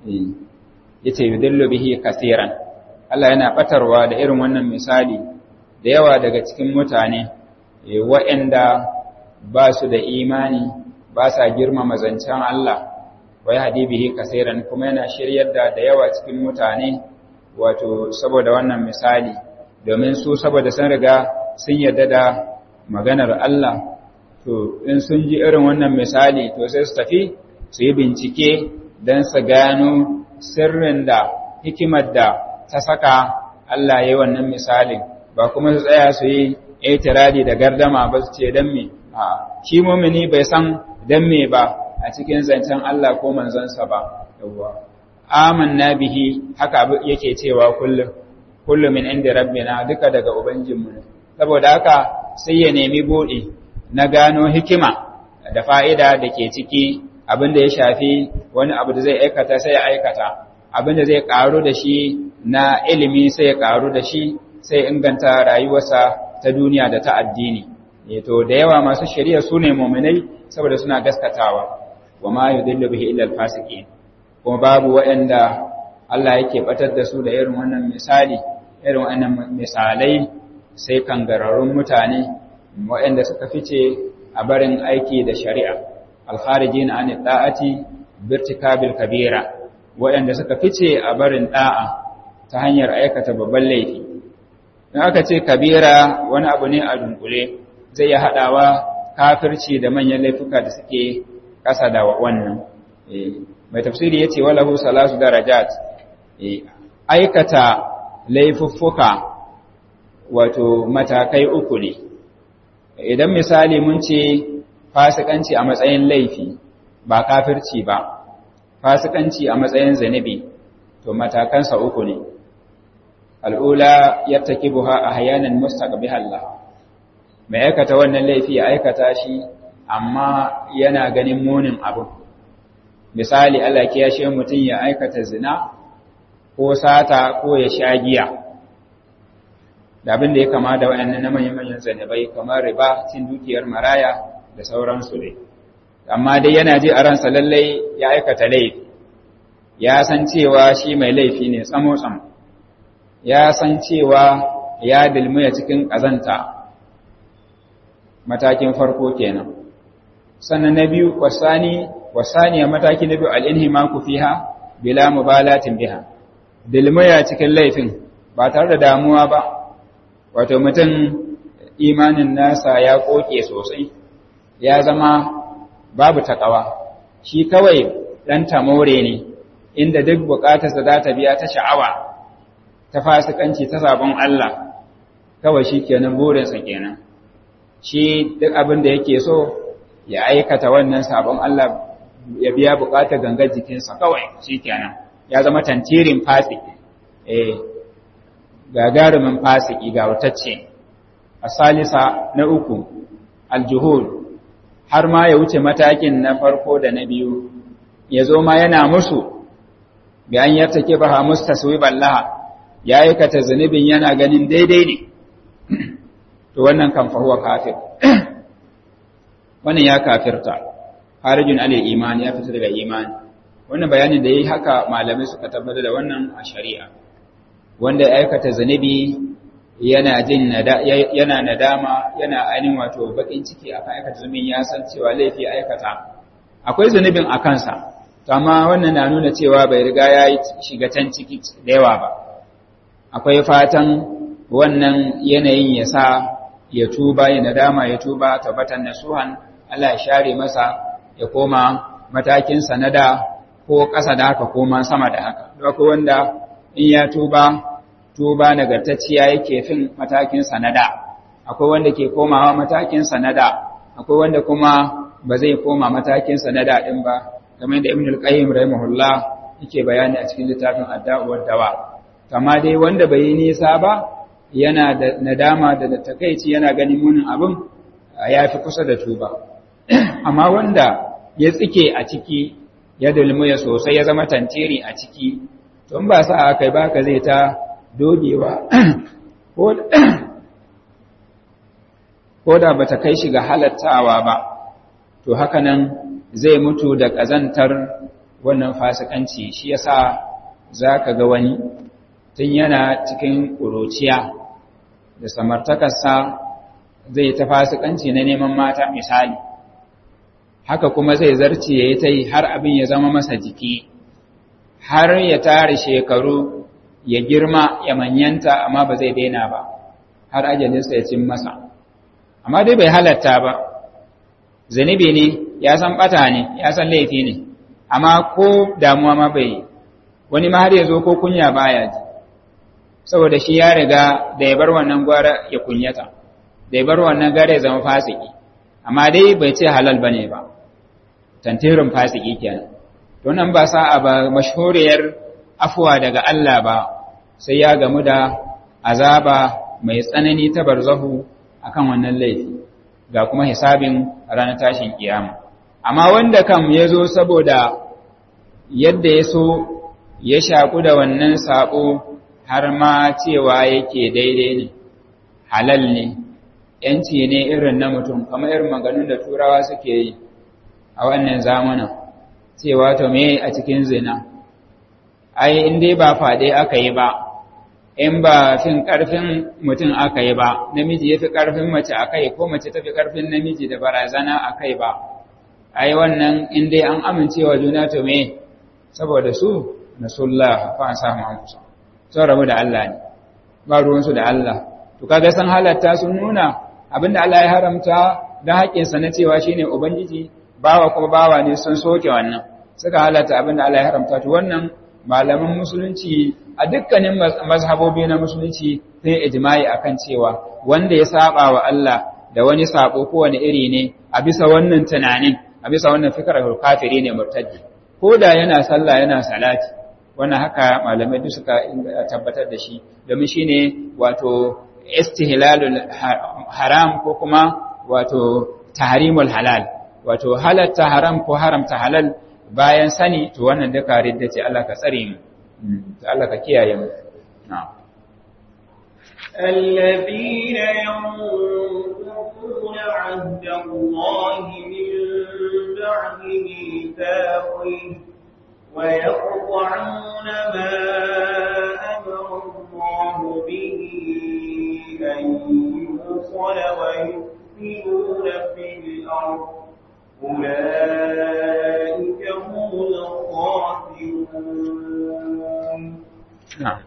yace yudillu bihi kaseeran Allah yana batarwa da irin wannan misali da yawa daga cikin mutane waɗanda ba su da imani ba sa girmama zancen Allah wa yahdi bihi kaseeran kuma yana shiryar da da yawa cikin mutane wato saboda wannan misali domin su saboda sun riga sun yarda da maganar Allah to in sun ji irin wannan misali to sai su tafi su yi bincike don su gano sirrin da hikimar da ta saka Allah ya yi wannan misalin ba kuma su tsaya su yi itiradi da gardama ba su ce don me a shi mumini bai san don me ba a cikin zancen Allah ko manzansa ba yawwa amanna bihi haka yake cewa kullum kullum min inda rabbina duka daga ubangijinmu ne saboda haka sai ya nemi buɗe na gano hikima da fa'ida da ke ciki abin da ya shafi wani abu da zai aikata sai ya aikata abin da zai ƙaru da shi na ilimi sai ya ƙaru da shi sai inganta rayuwarsa ta duniya da ta addini to da yawa masu shari'a su ne muminai saboda suna gaskatawa wa ma yudillu bihi illa al-fasiqin kuma babu waɗanda Allah yake batar da su da irin wannan misali irin wannan misalai sai kangararrun mutane waɗanda suka fice a barin aiki da shari'a alkharijin an da'ati birtikabil kabira waɗanda suka fice a barin da'a ta hanyar aikata babban laifi in aka ce kabira wani abu ne a dunkule zai iya haɗawa kafirci da manyan laifuka da suke ƙasa da wannan mai tafsiri ya ce walahu salasu darajat aikata laifuffuka wato matakai uku ne idan misali mun ce fasikanci a matsayin laifi ba kafirci ba fasikanci a matsayin zanibi to matakansa uku ne al'ula yattakibuha ahyanan mustaqbihallah mai aikata wannan laifi ya aikata shi amma yana ganin munin abu misali Allah ya shi mutum ya aikata zina ko sata ko ya sha giya da abin da ya kama da wayannan na manyan manyan zanabai kamar riba cin dukiyar maraya da sauransu ne amma dai yana ji a ransa lallai ya aikata laifi ya san cewa shi mai laifi ne tsamo tsamo ya san cewa ya dilmiya cikin ƙazanta matakin farko kenan sannan na biyu wasani wasaniya mataki na biyu al'inhimaku fiha bila mubalatin biha dilmiya cikin laifin ba tare da damuwa ba wato mutum imanin nasa ya koke sosai ya zama babu takawa shi kawai ɗan tamore ne inda duk buƙatarsa za ta biya ta sha'awa ta fasikanci ta sabon Allah kawai shi kenan burinsa kenan shi duk abin da yake so ya aikata wannan sabon Allah ya biya buƙatar gangar jikinsa kawai shi kenan ya zama tantirin fasiki eh gagarumin fasiki ga wutacce asalisa na uku aljuhud har ma ya wuce matakin na farko da na biyu ya zo ma yana musu bi an yartake ba mustaswiban laha ya aikata zunubin yana ganin daidai ne to wannan kan fahuwa kafir wannan ya kafirta harijin alil iman ya fita daga iman wannan bayanin da yayi haka malamai suka tabbatar da wannan a shari'a wanda ya aikata zunubi yana jin yana nadama yana ainihin wato bakin ciki akan aikata zunubin ya san cewa laifi aikata akwai zunubin a kansa to amma wannan na nuna cewa bai riga ya shiga can ciki da yawa ba akwai fatan wannan yanayin ya sa ya tuba ya nadama ya tuba tabbatan nasuhan Allah ya share masa ya koma matakin sanada ko ƙasa da haka koma sama da haka akwai wanda in ya tuba tuba nagartacciya yake fin matakin sanada akwai wanda ke komawa matakin sanada akwai wanda kuma ba zai koma matakin sanada din ba kamar yadda Ibn al-Qayyim rahimahullah yake bayani a cikin littafin Ad-Da'u dawa amma dai wanda bai yi nisa ba yana da nadama da takeici yana ganin munin abin ya fi kusa da tuba amma wanda ya tsike a ciki ya dulmuya sosai ya zama tantiri a ciki tun ba sa aka yi baka zai ta dogewa ko da bata kai shi ga halattawa ba to haka nan zai mutu da ƙazantar wannan fasikanci shi yasa za ka ga wani tun yana cikin ƙuruciya da samartakarsa zai ta fasikanci na neman mata misali haka kuma zai zarce ya yi ta yi har abin ya zama masa jiki har ya tare shekaru ya girma ya manyanta amma ba zai daina ba har ajalinsa ya cin masa amma dai bai halatta ba zunubi ne ya san bata ne ya san laifi ne amma ko damuwa ma bai wani ma har ya zo ko kunya baya ji saboda shi ya riga da ya bar wannan gwara ya kunyata da ya bar wannan gara ya zama fasiki amma dai bai ce halal bane ba tantirin fasiki kenan to nan ba sa'a ba mashhuriyar afuwa daga Allah ba sai ya gamu da azaba mai tsanani ta barzahu akan wannan laifi ga kuma hisabin ranar tashin kiyama amma wanda kam ya zo saboda yadda ya so ya shaku da wannan sabo har ma cewa yake daidai ne halal ne yanci ne irin na mutum kamar irin maganin da turawa suke yi a wannan zamanin cewa to me a cikin zina ai in dai ba fade aka yi ba in ba fin karfin mutum aka yi ba namiji ya fi karfin mace a kai ko mace ta fi karfin namiji da barazana a kai ba ai wannan in dai an amincewa juna to me saboda su nasullah fa an samu an kusa sun rabu da Allah ne ba ruwansu da Allah to kaga san halatta sun nuna abinda Allah ya haramta da haƙƙinsa na cewa shine ubangiji bawa kuma bawa ne sun soke wannan suka halatta abinda Allah ya haramta to wannan malaman musulunci a dukkanin mazhabobi na musulunci sun ijma'i akan cewa wanda ya saba wa Allah da wani sabo ko wani iri ne a bisa wannan tunanin a bisa wannan fikrar kafiri ne murtaddi ko da yana sallah yana salati wannan haka malamai duk suka tabbatar da shi domin shine wato istihlalul haram ko kuma wato tahrimul halal wato halatta haram ko haramta halal bayan sani to wannan duka ridda ce Allah ka tsare mu Allah ka kiyaye mu na'am الذين ينقضون عهد الله من بعد ميثاقه ويقطعون ما أمر الله به أن يوصل ويفسدون في الأرض أولئك هم الخاسرون نعم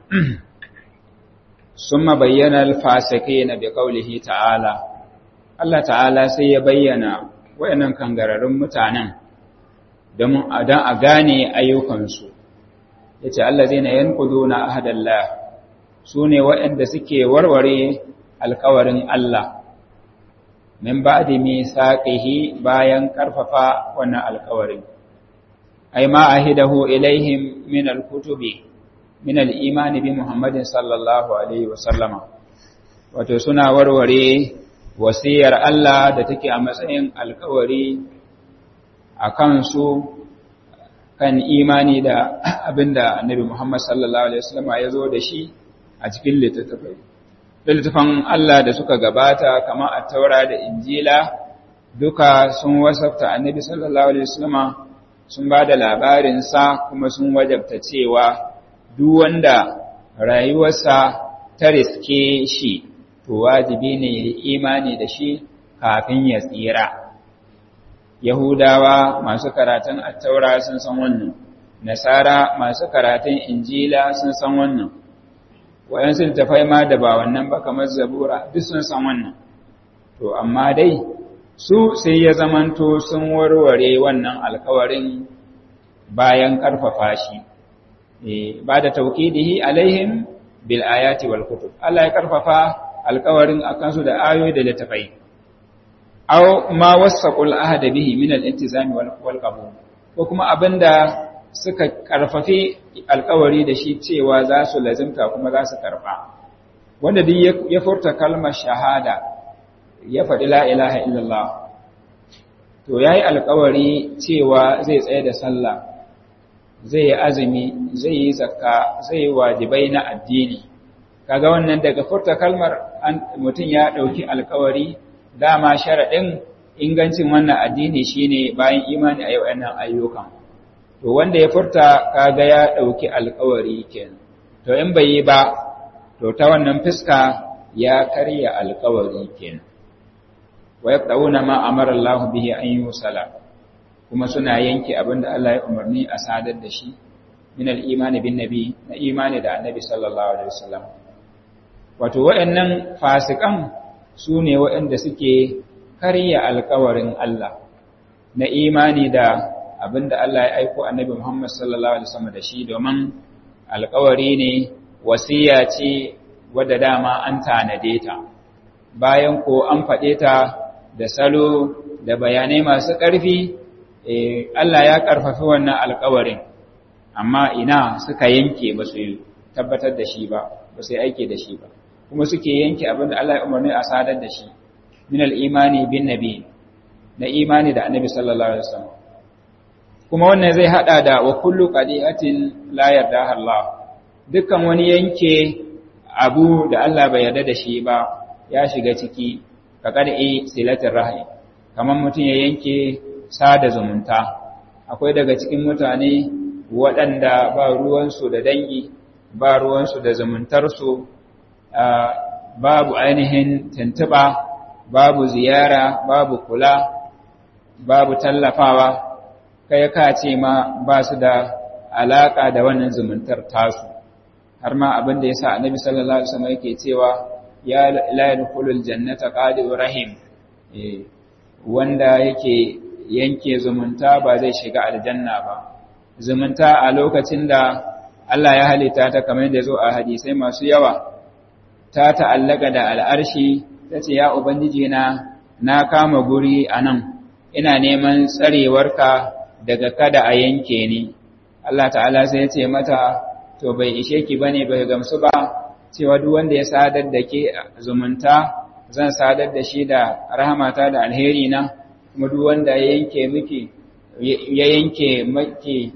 ثم بين الفاسقين بقوله تعالى Allah ta'ala sai ya bayyana wayannan kangararrun mutanen don a gane ayyukansu yace allazina yanquduna ahadallah sune waɗanda suke warware alkawarin Allah min ba'di misaqihi bayan karfafa wannan alkawarin ay ma ahidahu ilaihim min alkutubi min al-imani bi Muhammadin sallallahu alaihi wa sallama wato suna warware wasiyar Allah da take a matsayin alkawari a kansu kan imani da abinda Annabi Muhammad sallallahu alaihi wasallama ya zo da shi a cikin littattafai littattafan Allah da suka gabata kamar at-Taura da Injila duka sun wasafta Annabi sallallahu alaihi wasallama sun ba da labarin sa kuma sun wajabta cewa duk wanda rayuwarsa ta riske shi to wajibi ne ya imani da shi kafin ya tsira Yahudawa masu karatun attaura sun san wannan Nasara masu karatun Injila sun san wannan wayansu littafai ma da ba wannan ba kamar Zabura duk sun san wannan to amma dai su sai ya zamanto sun warware wannan alkawarin bayan karfafa shi ba da taukidihi alaihim bil ayati wal kutub Allah ya karfafa alkawarin akan su da ayoyi da littafai aw ma wasaqul ahada bihi min al intizam wal qabul ko kuma abinda suka karfafi alkawari da shi cewa za su lazimta kuma za su karba wanda duk ya furta kalmar shahada ya faɗi la ilaha illallah to yayi alkawari cewa zai tsaye da sallah zai yi azumi zai yi zakka zai yi wajibai na addini kaga wannan daga furta kalmar mutum ya ɗauki alkawari dama sharaɗin ingancin wannan addini shine bayan imani a yau nan ayyukan to wanda ya furta kaga ya ɗauki alkawari kenan to in bai yi ba to ta wannan fuska ya karya alkawari kenan wa yaqtauna ma amara Allah bihi an yusala kuma suna yanke abin da Allah ya umarni a sadar da shi min al-imani bin nabi na imani da annabi sallallahu alaihi wasallam wato waɗannan fasikan su ne waɗanda suke karya alkawarin Allah na imani da abin da Allah ya aiko annabi Muhammad sallallahu alaihi wasallam da shi domin alkawari ne wasiya ce wadda dama an tanade ta bayan ko an faɗe ta da salo da bayanai masu ƙarfi Allah ya ƙarfafi wannan alƙawarin, amma ina suka yanke ba su tabbatar da shi ba, ba su aike da shi ba, kuma suke yanke abin da Allah ya umarni a sadar da shi, min al'imani bin nabi, na imani da annabi sallallahu Alaihi wasallam. Kuma wannan zai haɗa da wa kullu ƙadi'atin la yarda Allah, dukkan wani yanke abu da Allah bai yarda da shi ba ya shiga ciki, ka ƙar'i silatin rahim, kamar mutum ya yanke sada zumunta akwai daga cikin mutane waɗanda ba ruwansu da dangi ba ruwansu da zumuntarsu babu ainihin tuntuɓa babu ziyara babu kula babu tallafawa kai ka ce ma ba su da alaƙa da wannan zumuntar tasu har ma abin da ya sa annabi sallallahu alaihi wasallam yake cewa ya la yadkhulul jannata qadi rahim wanda yake yanke zumunta ba zai shiga aljanna ba zumunta a lokacin da Allah ya halitta ta kamar da zo a hadisai masu yawa ta ta'allaka da al'arshi ta ce ya ubangiji na na kama guri a nan ina neman tsarewarka daga kada a yanke ni Allah ta'ala sai ya ce mata to bai ishe ki bane bai gamsu ba cewa duk wanda ya sadar da ke zumunta zan sadar da shi da rahamata da alheri na kuma duk wanda ya yanke miki ya yanke maki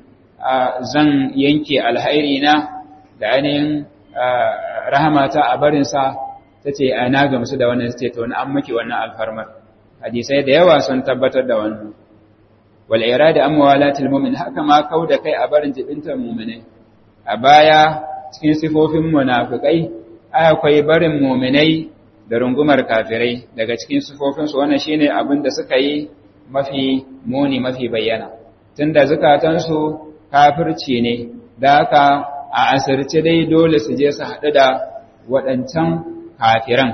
zan yanke alheri na da ainihin rahamata a barinsa ta ce a na gamsu da wannan ce to an maki wannan alfarmar hadisai da yawa sun tabbatar da wannan wal irada amwalatil mu'min haka ma kau da kai a barin jibintar mu'minai a baya cikin sifofin munafikai akwai barin mu'minai da rungumar kafirai daga cikin sifofinsu wannan shine abin da suka yi mafi muni mafi bayyana tunda zukatansu kafirci ne da haka a asirce dai dole su je su haɗu da waɗancan kafiran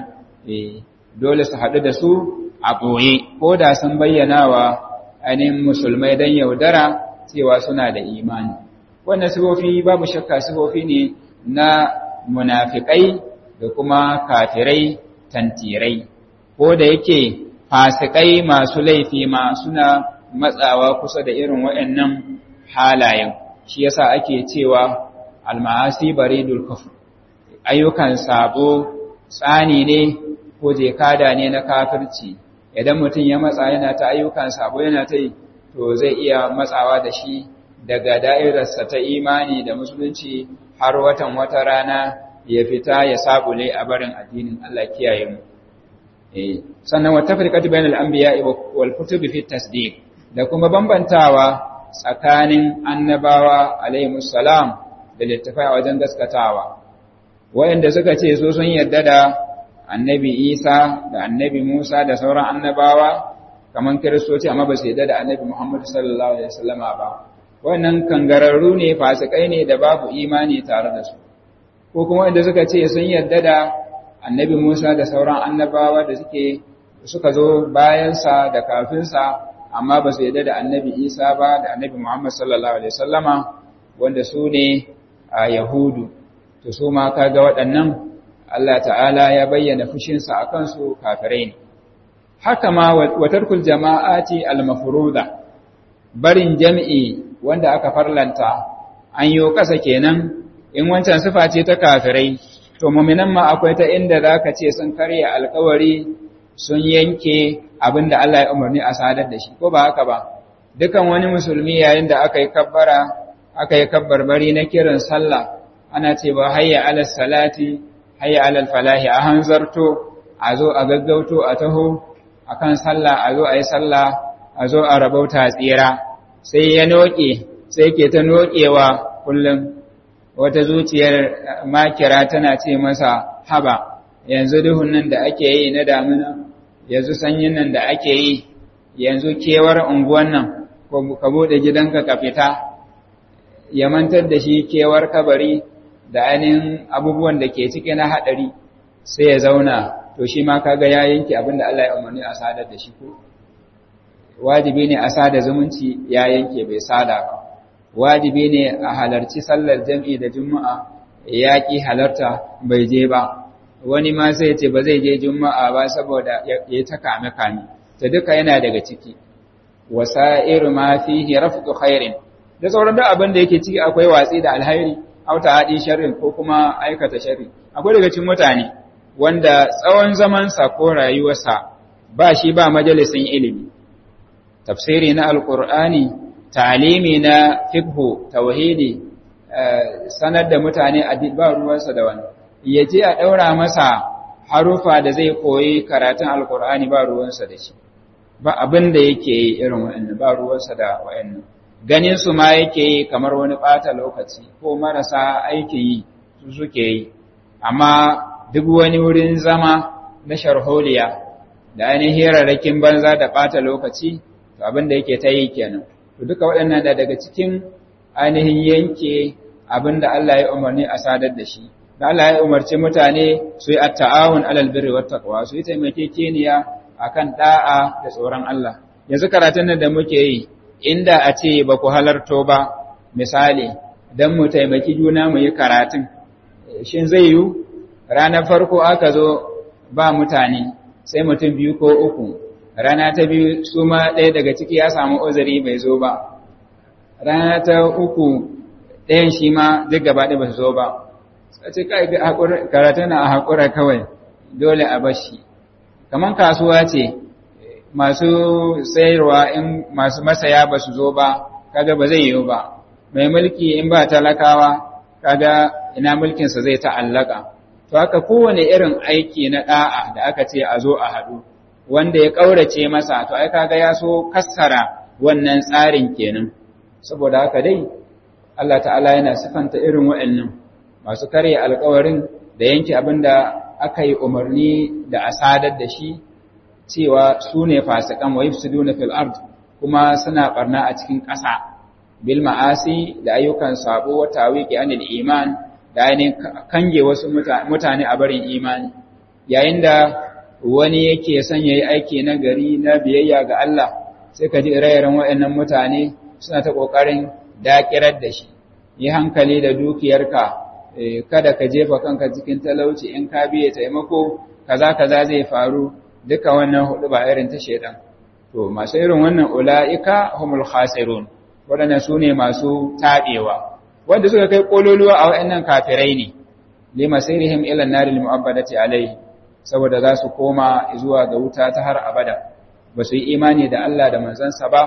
dole su haɗu da su a ɓoye ko da sun bayyana wa ainihin musulmai don yaudara cewa suna da imani wannan sifofi babu shakka sifofi ne na munafikai da kuma kafirai tantirai ko da yake fasikai masu laifi ma suna matsawa kusa da irin waɗannan halayen shi yasa ake cewa almahasi baridul kufr ayyukan sabo tsani ne ko jekada ne na kafirci idan mutum ya matsa yana ta ayyukan sabo yana ta yi to zai iya matsawa da shi daga da'irarsa ta imani da musulunci har watan wata rana ya fita ya sabule a barin addinin Allah kiyaye mu eh sannan wata firqatu bainal anbiya wal kutubi fi tasdiq da kuma bambantawa tsakanin annabawa alaihimus salam da littafai a wajen gaskatawa wayanda suka ce so sun yarda da annabi Isa da annabi Musa da sauran annabawa kaman kiristoci amma ba su yarda da annabi Muhammad sallallahu alaihi wasallama ba wannan kangararru ne fasikai ne da babu imani tare da su ko kuma wanda suka ce sun yarda da annabi Musa da sauran annabawa da suke suka zo bayansa da kafinsa amma ba su yarda da annabi Isa ba da annabi Muhammad sallallahu alaihi wasallama wanda su ne a Yahudu to su ma kaga waɗannan Allah ta'ala ya bayyana fushinsa a kansu kafirai ne haka ma wa tarkul jama'ati al-mafruda barin jam'i wanda aka farlanta an yi kasa kenan in wancan sifa ce ta kafirai to mu'minan ma akwai ta inda zaka ce sun karya alkawari sun yanke abinda Allah ya umarni a sadar da shi ko ba haka ba dukan wani musulmi yayin da aka yi kabbara aka yi kabbarbari na kiran sallah ana ce ba hayya alal salati hayya alal falahi a hanzarto a zo a gaggauto a taho akan sallah a zo a yi sallah a zo a rabauta tsira sai ya noke sai ke ta nokewa kullum wata zuciyar makira tana ce masa haba yanzu duhun nan da ake yi na damina yanzu sanyin nan da ake yi yanzu kewar unguwan nan ka bude gidanka ka fita ya mantar da shi kewar kabari da ainihin abubuwan da ke ciki na haɗari sai ya zauna to shi ma kaga ya yanke abin da Allah ya umarni a sadar da shi ko wajibi ne a sada zumunci ya yanke bai sada ba wajibi ne a halarci sallar jam'i da juma'a ya ki halarta bai je ba wani ma sai ce ba zai je juma'a ba saboda ya ta kame kame ta duka yana daga ciki wasa'iru ma fihi rafqu khairin da sauran duk abin da yake ciki akwai watsi da alhairi auta haɗi sharrin ko kuma aikata sharri akwai daga cikin mutane wanda tsawon zamansa ko rayuwarsa ba shi ba majalisin ilimi tafsiri na alkur'ani ta'alimi na fiqhu tauhidi sanar da mutane a ba ruwansa da wani yaje a daura masa harufa da zai koyi karatun alkur'ani ba ruwansa da shi ba abin da yake yi irin wa'annan ba ruwansa da wa'annan ganin su ma yake yi kamar wani ɓata lokaci ko marasa aiki yi su suke yi amma duk wani wurin zama na sharholiya da ainihin hirarrakin banza da ɓata lokaci to abin da yake ta yi kenan to duka waɗannan da daga cikin ainihin yanke abin da Allah ya umarni a sadar da shi da Allah ya umarci mutane su yi at-ta'awun 'alal birri wat taqwa su yi taimakekeniya akan da'a da tsoron Allah yanzu karatun nan da muke yi inda a ce ba ku halarto ba misali dan mu taimaki juna mu yi karatun shin zai yi ranar farko aka zo ba mutane sai mutum biyu ko uku rana ta biyu su ma ɗaya daga ciki ya samu uzuri bai zo ba rana ta uku ɗayan shi ma duk gaba ɗaya ba su zo ba sai kai karatu na a haƙura kawai dole a bashi kamar kasuwa ce masu sayarwa in masu masaya ba su zo ba kaga ba zai yiwu ba mai mulki in ba talakawa kaga ina mulkinsa zai ta'allaka to haka kowane irin aiki na da'a da aka ce a zo a haɗu wanda ya ƙaurace masa to ai kaga ya so kassara wannan tsarin kenan saboda haka dai Allah ta'ala yana sifanta irin waɗannan masu karya alƙawarin da yanke abin da aka yi umarni da a sadar da shi cewa su ne fasikan wa yufsiduna fil ard kuma suna barna a cikin ƙasa bil ma'asi da ayyukan sabo wa tawiki anil iman da ainihin kange wasu mutane a barin imani yayin da wani yake son yayi aiki na gari na biyayya ga Allah sai ka ji ire-iren waɗannan mutane suna ta ƙoƙarin dakirar da shi yi hankali da dukiyarka kada ka jefa kanka cikin talauci in ka biye taimako kaza kaza zai faru duka wannan hudu ba irin ta shedan to masu irin wannan ulaika humul khasirun wadannan sune masu tabewa wanda suka kai kololuwa a wayannan kafirai ne limasirihim ila naril mu'abbadati alaihi saboda za su koma zuwa ga wuta ta har abada ba su yi imani da Allah da manzansa ba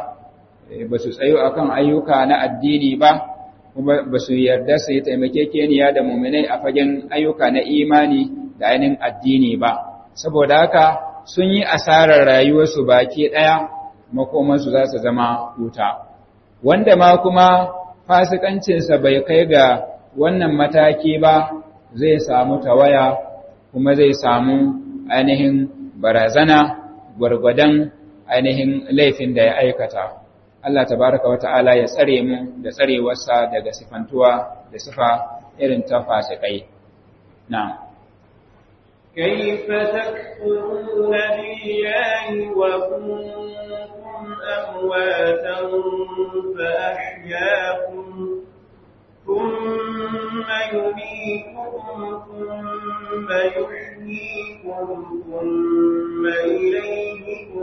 ba su tsayo akan ayyuka na addini ba kuma ba su yarda su yi taimakekeniya da muminai a fagen ayyuka na imani da ainihin addini ba saboda haka sun yi asarar rayuwarsu baki ɗaya makomansu za su zama wuta wanda ma kuma fasikancinsa bai kai ga wannan mataki ba zai samu tawaya kuma zai samu ainihin barazana gwargwadon ainihin laifin da ya aikata Allah tabaraka wa ta'ala ya tsare mu da tsarewarsa daga sifantuwa da sifa irin ta fasikai na'am كيف تكفرون بالله وكنتم أمواتا فأحياكم ثم يميتكم ثم يحييكم ثم إليه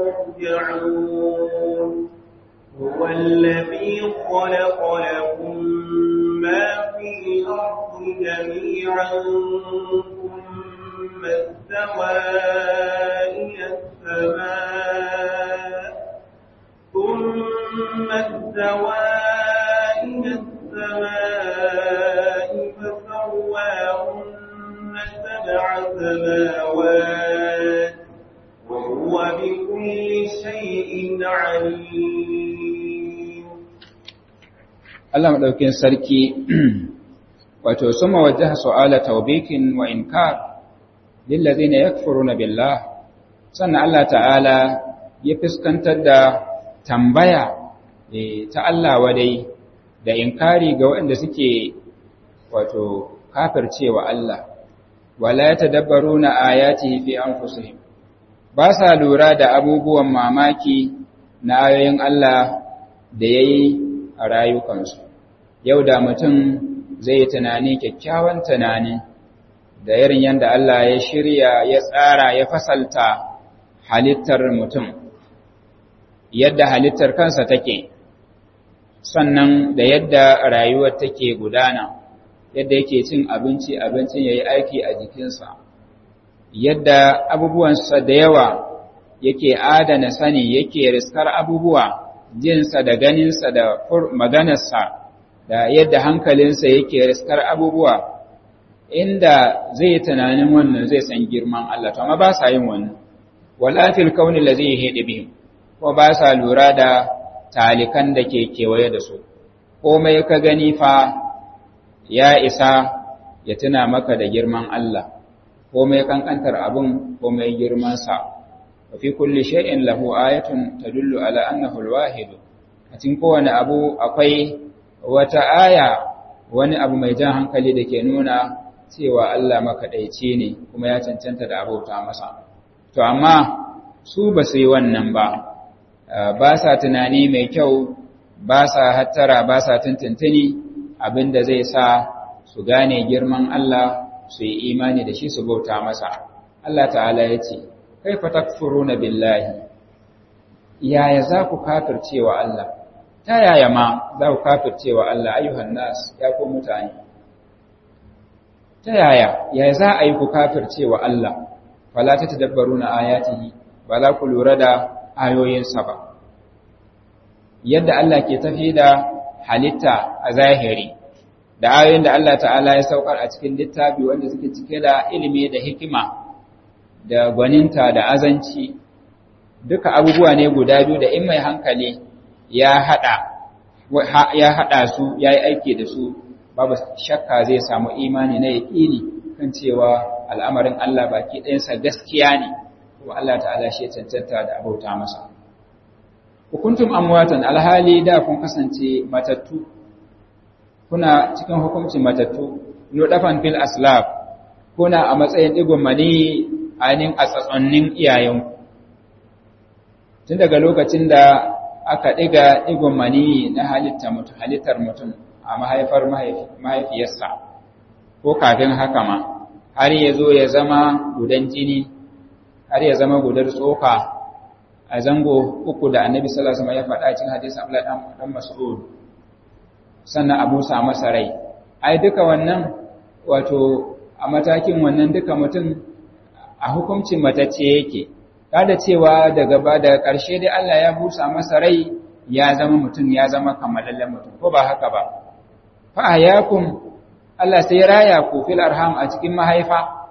ترجعون هو الذي خلق لكم ما في الأرض جميعا ثم استوى إلى السماء ثم استوى إلى السماء فسواهن سبع سماوات وهو بكل شيء عليم Allah madaukin sarki wato suma wajjaha su'ala tawbikin wa inkar lillazina yakfuruna billah sannan Allah ta'ala ya fuskantar da tambaya ta Allah wadai da inkari ga waɗanda suke wato kafircewa Allah wala yatadabbaruna ayatihi fi anfusihim ba sa lura da abubuwan mamaki na ayoyin Allah da yayi a rayukansu yau da mutum zai yi tunani kyakkyawan tunani da irin yadda Allah ya shirya ya tsara ya fasalta halittar mutum yadda halittar kansa take sannan da yadda rayuwar take gudana yadda yake cin abinci abincin ya yi aiki a jikinsa yadda abubuwansa da yawa yake adana sani yake riskar abubuwa jinsa da ganinsa da maganarsa da yadda hankalinsa yake riskar abubuwa inda zai tunanin wannan zai san girman Allah to amma ba sa yin wannan wala fil kauni allazi yahdi bihim ko ba sa lura da talikan da ke kewaye da su komai ka gani fa ya isa ya tuna maka da girman Allah komai kankantar abun komai girman sa wa fi kulli shay'in lahu ayatun tadullu ala annahu al-wahid a cikin kowane abu akwai wata aya wani abu mai jan hankali da ke nuna cewa Allah makaɗaici ne kuma ya cancanta da abauta masa to amma su ba su yi wannan ba ba sa tunani mai kyau ba sa hattara ba sa tuntuntuni abinda zai sa su gane girman Allah su yi imani da shi su bauta masa Allah ta'ala ya ce kaifa takfuruna billahi yaya za ku kafircewa Allah ta yaya ma za ku kafircewa Allah ayyuhan nas ya ku mutane ta yaya yaya za a yi ku kafircewa Allah fala ta tadabbaruna ayatihi ba za ku lura da ayoyinsa ba yadda Allah ke tafi da halitta a zahiri da ayoyin da Allah ta'ala ya saukar a cikin littafi wanda suke cike da ilimi da hikima da gwaninta da azanci duka abubuwa ne guda biyu da in mai hankali ya hada ya hada su yayi aiki da su babu shakka zai samu imani na yaqini kan cewa al'amarin Allah baki ɗayansa gaskiya ne kuma Allah ta'ala shi cancanta da abauta masa hukuntum amwatan alhali da kun kasance matattu kuna cikin hukuncin matattu nudafan fil aslab kuna a matsayin digon mani ainihin a tsatsonnin iyayenku tun daga lokacin da aka ɗiga ɗigon mani na halittar mutum a mahaifar mahaifiyarsa ko kafin haka ma har ya zo ya zama gudan jini har ya zama gudar tsoka a zango uku da annabi sallallahu alaihi wasallam ya faɗa cikin hadisi Abdullah dan Mas'ud sannan abu sa masa rai ai duka wannan wato a matakin wannan duka mutum a hukuncin matacce yake kada cewa daga ba daga ƙarshe dai Allah ya busa masa rai ya zama mutum ya zama kammalallen mutum ko ba haka ba fa ahyakum Allah sai raya ku fil arham a cikin mahaifa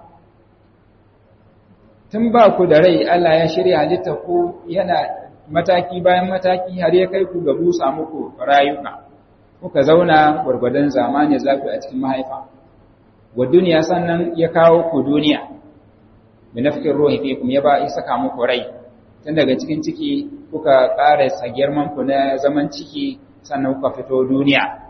tun ba ku da rai Allah ya shirya halitta ku yana mataki bayan mataki har ya kai ku ga busa muku rayuka kuka zauna gwargwadon zamani zafi a cikin mahaifa wa duniya sannan ya kawo ku duniya binafikin ruhi fikum ya ba ya saka muku rai tun daga cikin ciki kuka ƙara girman ku na zaman ciki sannan kuka fito duniya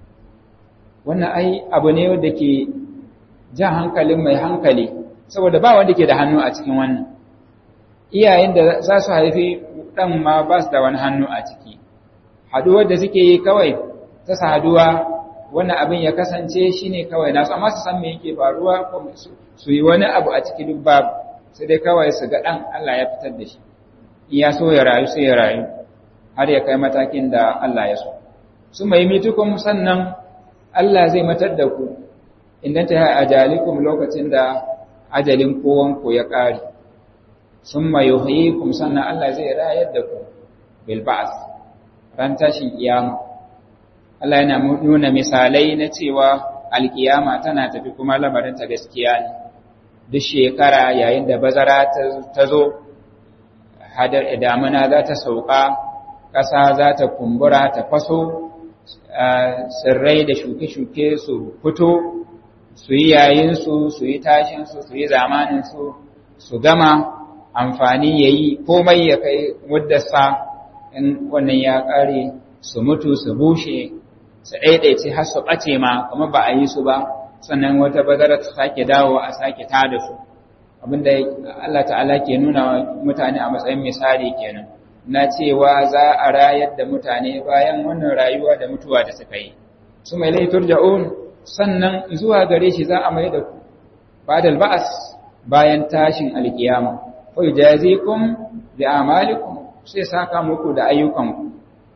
wannan ai abu ne wanda ke jan hankalin mai hankali saboda ba wanda ke da hannu a cikin wannan iyayen da za su haifi ɗan ma ba su da wani hannu a ciki haduwar da suke yi kawai ta saduwa wannan abin ya kasance shi ne kawai nasu amma su san me yake faruwa ko su yi wani abu a ciki duk babu sai dai kawai su ga ɗan Allah ya fitar da shi in ya so ya rayu sai ya rayu har ya kai matakin da Allah ya so su mai mitukun sannan Allah zai matar da ku idan ta yi ajalikum lokacin da ajalin kowanku ya ƙare sun mai yuhyikum sannan Allah zai rayar da ku bil ba'as ran tashin kiyama Allah yana nuna misalai na cewa alkiyama tana tafi kuma lamarin ta gaskiya ne duk shekara yayin da bazara ta zo hadar damuna za ta sauka ƙasa za ta kumbura ta faso tsirrai da shuke-shuke su fito su yi yayinsu su yi tashinsu su yi zamaninsu su gama amfani ya yi komai ya kai muddarsa in wannan ya ƙare su mutu su bushe su ɗaiɗaice har su ɓace ma kuma ba a yi su ba sannan wata bazara ta sake dawo a sake tada su abinda Allah ta'ala ke nuna mutane a matsayin misali kenan na cewa za a rayar da mutane bayan wannan rayuwa da mutuwa da suka yi su mai laifin ja'un sannan zuwa gare shi za a mai da ku badal ba'as bayan tashin alkiyama fa yajazikum bi amalikum sai saka muku da ayyukanku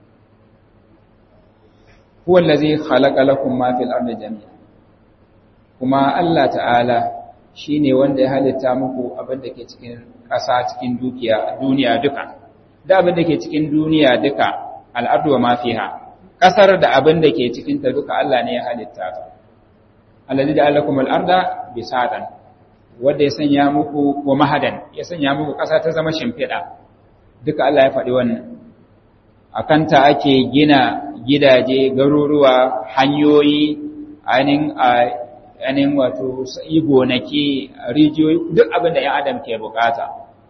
huwa allazi khalaqa lakum ma fil ardi jami'a kuma Allah ta'ala shine wanda ya halitta muku abin da ke cikin ƙasa cikin dukiya duniya duka da abin da ke cikin duniya duka al'ardu wa ma fiha ƙasar da abin da ke cikin ta duka Allah ne ya halitta ta allazi ja'ala lakum al-arda bisatan wanda ya sanya muku wa mahadan ya sanya muku ƙasa ta zama shimfiɗa duka Allah ya faɗi wannan akanta ake gina gidaje garuruwa hanyoyi ainihin ainihin wato yi gonaki rijiyoyi duk abin da ‘yan adam ke bukata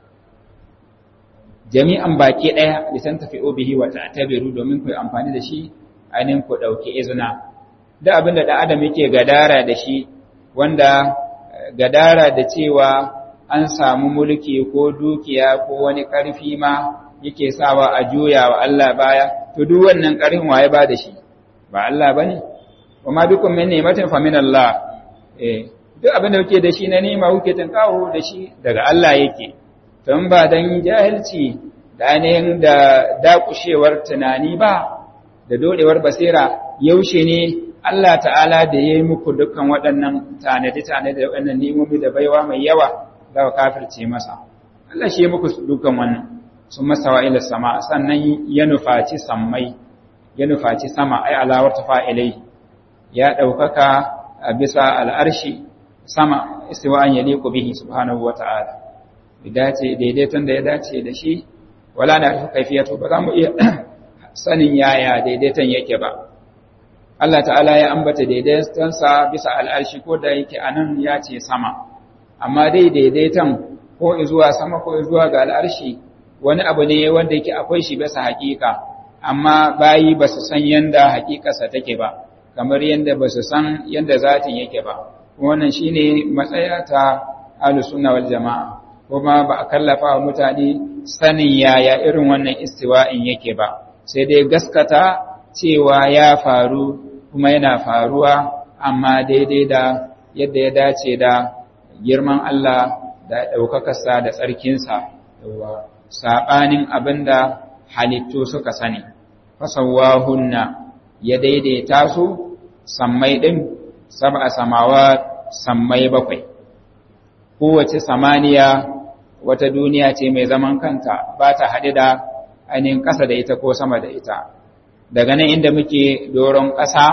jami'an baki ɗaya lisan tafi obihi wata tabiru domin ku yi amfani da shi ainihin ku ɗauki izina duk abin da ɗan adam yake gadara da shi wanda gadara da cewa an samu mulki ko dukiya ko wani ƙarfi ma yake sawa a juya wa Allah baya to duk wannan ƙarfin waye ba da shi ba Allah bane kuma bikum min ni'matin fa min Allah eh duk abin da kuke da shi na nima kuke tunkawo da shi daga Allah yake don ba dan jahilci da ainihin da dakushewar tunani ba da dodewar basira yaushe ne Allah ta'ala da ya yi muku dukkan waɗannan tanadi-tanadi da waɗannan nimomi da baiwa mai yawa za ku kafirce masa. Allah shi ya muku dukkan wannan sun masa wa ila sama sannan ya nufaci sammai ya nufaci sama ai alawar fa'ilai ya ɗaukaka a bisa al'arshi sama istiwa'an ya liku bihi subhanahu wa ta'ala. Dace daidaiton da ya dace da shi wala na kaifiyatu ba za mu iya sanin yaya daidaiton yake ba. Allah ta'ala ya ambata daidaitonsa bisa al'arshi ko da yake a nan ya ce sama, amma dai daidaiton ko zuwa sama ko zuwa ga al'arshi wani abu ne wanda yake akwai shi bisa haƙiƙa, amma bayi ba su san yanda haƙiƙarsa take ba, kamar yanda ba su san yanda zatin yake ba. Wannan shi ne matsaya ta alusuna wal jama'a, kuma ba a kallafa wa mutane sanin yaya irin wannan istiwa'in yake ba, sai dai gaskata cewa ya faru kuma yana faruwa amma daidai da yadda ya dace da girman Allah da ɗaukakarsa da tsarkinsa saɓanin abin da halittu suka sani fasawahunna ya daidaita su sammai ɗin saba samawa sammai bakwai kowace samaniya wata duniya ce mai zaman kanta ba ta haɗe da ainihin ƙasa da ita ko sama da ita daga nan inda muke doron ƙasa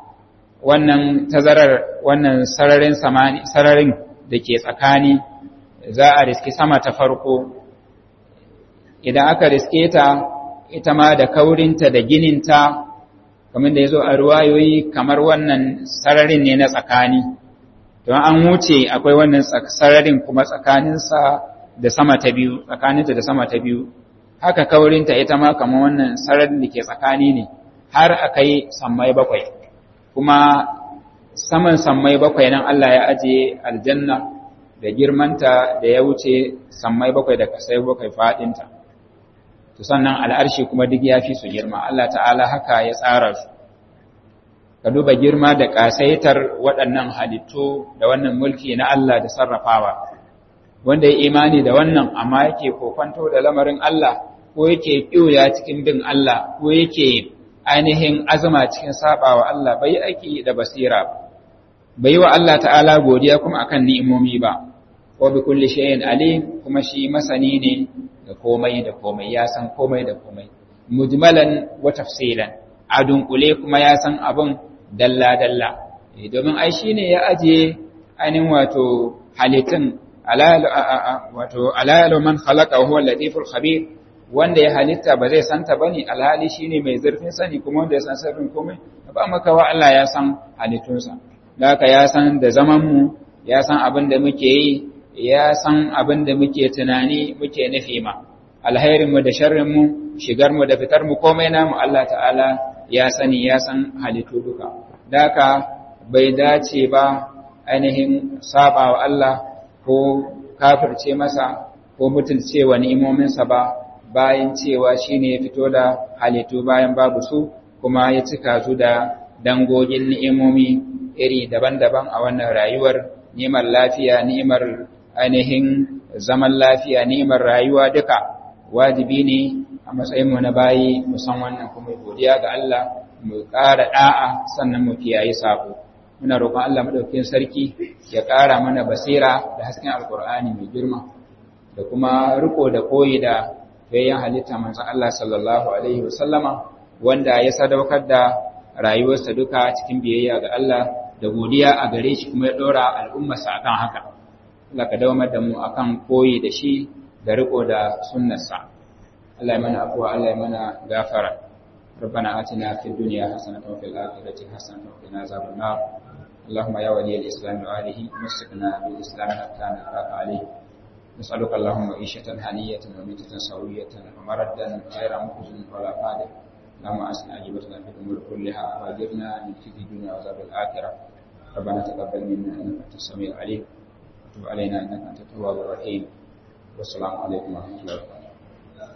wannan tazarar wannan sararin sararin da ke tsakani za a riski sama ta farko idan aka riske ta ita ma da kaurinta da gininta kamar da ya zo a ruwayoyi kamar wannan sararin ne na tsakani don an wuce akwai wannan sararin kuma tsakaninsa da sama ta biyu tsakaninta da sama ta biyu haka kaurinta ita ma kamar wannan sararin da ke tsakani ne har a kai sammai bakwai kuma saman sammai bakwai nan Allah ya ajiye aljanna da girmanta da ya wuce sammai bakwai da kasai bakwai faɗinta to sannan al'arshi kuma duk ya fi su girma Allah ta'ala haka ya tsara su ka duba girma da ƙasaitar waɗannan halittu da wannan mulki na Allah da sarrafawa wanda ya imani da wannan amma yake kokwanto da lamarin Allah ko yake ƙiuya cikin bin Allah ko yake ainihin azuma cikin sabawa Allah bai aiki da basira bai wa Allah ta'ala godiya kuma akan ni'imomi ba wa bi kulli shay'in alim kuma shi masani ne da komai da komai ya san komai da komai mujmalan wa tafsilan a dunkule kuma ya san abin dalla dalla domin ai shine ya aje ainihin wato halittun wato alayalu man khalaqa huwa al-latiful khabir wanda ya halitta ba zai santa bane alhali shine mai zurfin sani kuma wanda ya san sirrin komai ba maka wa Allah ya san halittunsa haka ya san da zaman mu ya san abin da muke yi ya san abin da muke tunani muke nufi ma alhairin mu da sharrin mu shigar mu da fitar mu komai namu Allah ta'ala ya sani ya san halittu duka haka bai dace ba ainihin saba wa Allah ko kafirce masa ko mutunce wa ni'imominsa ba bayan cewa shine ya fito da halittu bayan babu su kuma ya cika su da dangogin ni'imomi iri daban-daban a wannan rayuwar ni'imar lafiya ni'imar ainihin zaman lafiya ni'imar rayuwa duka wajibi ne a matsayin mu na bayi mu san wannan kuma godiya ga Allah mu ƙara da'a sannan mu kiyaye sabo muna roƙon Allah madaukakin sarki ya ƙara mana basira da hasken alkur'ani mai girma da kuma riko da koyi da fayyan halitta manzon Allah sallallahu alaihi wasallama wanda ya sadaukar da rayuwarsa duka cikin biyayya ga Allah da godiya a gare shi kuma ya dora al'ummarsa akan haka Allah ka dawamar da mu akan koyi da shi da riko da sunnarsa Allah ya mana afuwa Allah ya mana gafara ربنا آتنا في الدنيا حسنة وفي الآخرة حسنة وقنا عذاب النار اللهم يا ولي الإسلام وآله مسكنا بالإسلام حتى نلقاك عليه نسألك اللهم عيشة هنية وميتة سوية ومردا غير مخزن ولا قادر اللهم أسنا أجبتنا في الأمور كلها وأجرنا من خزي الدنيا وعذاب الآخرة ربنا تقبل منا إنك أنت السميع العليم وتب علينا إنك أنت التواب الرحيم والسلام عليكم ورحمة الله وبركاته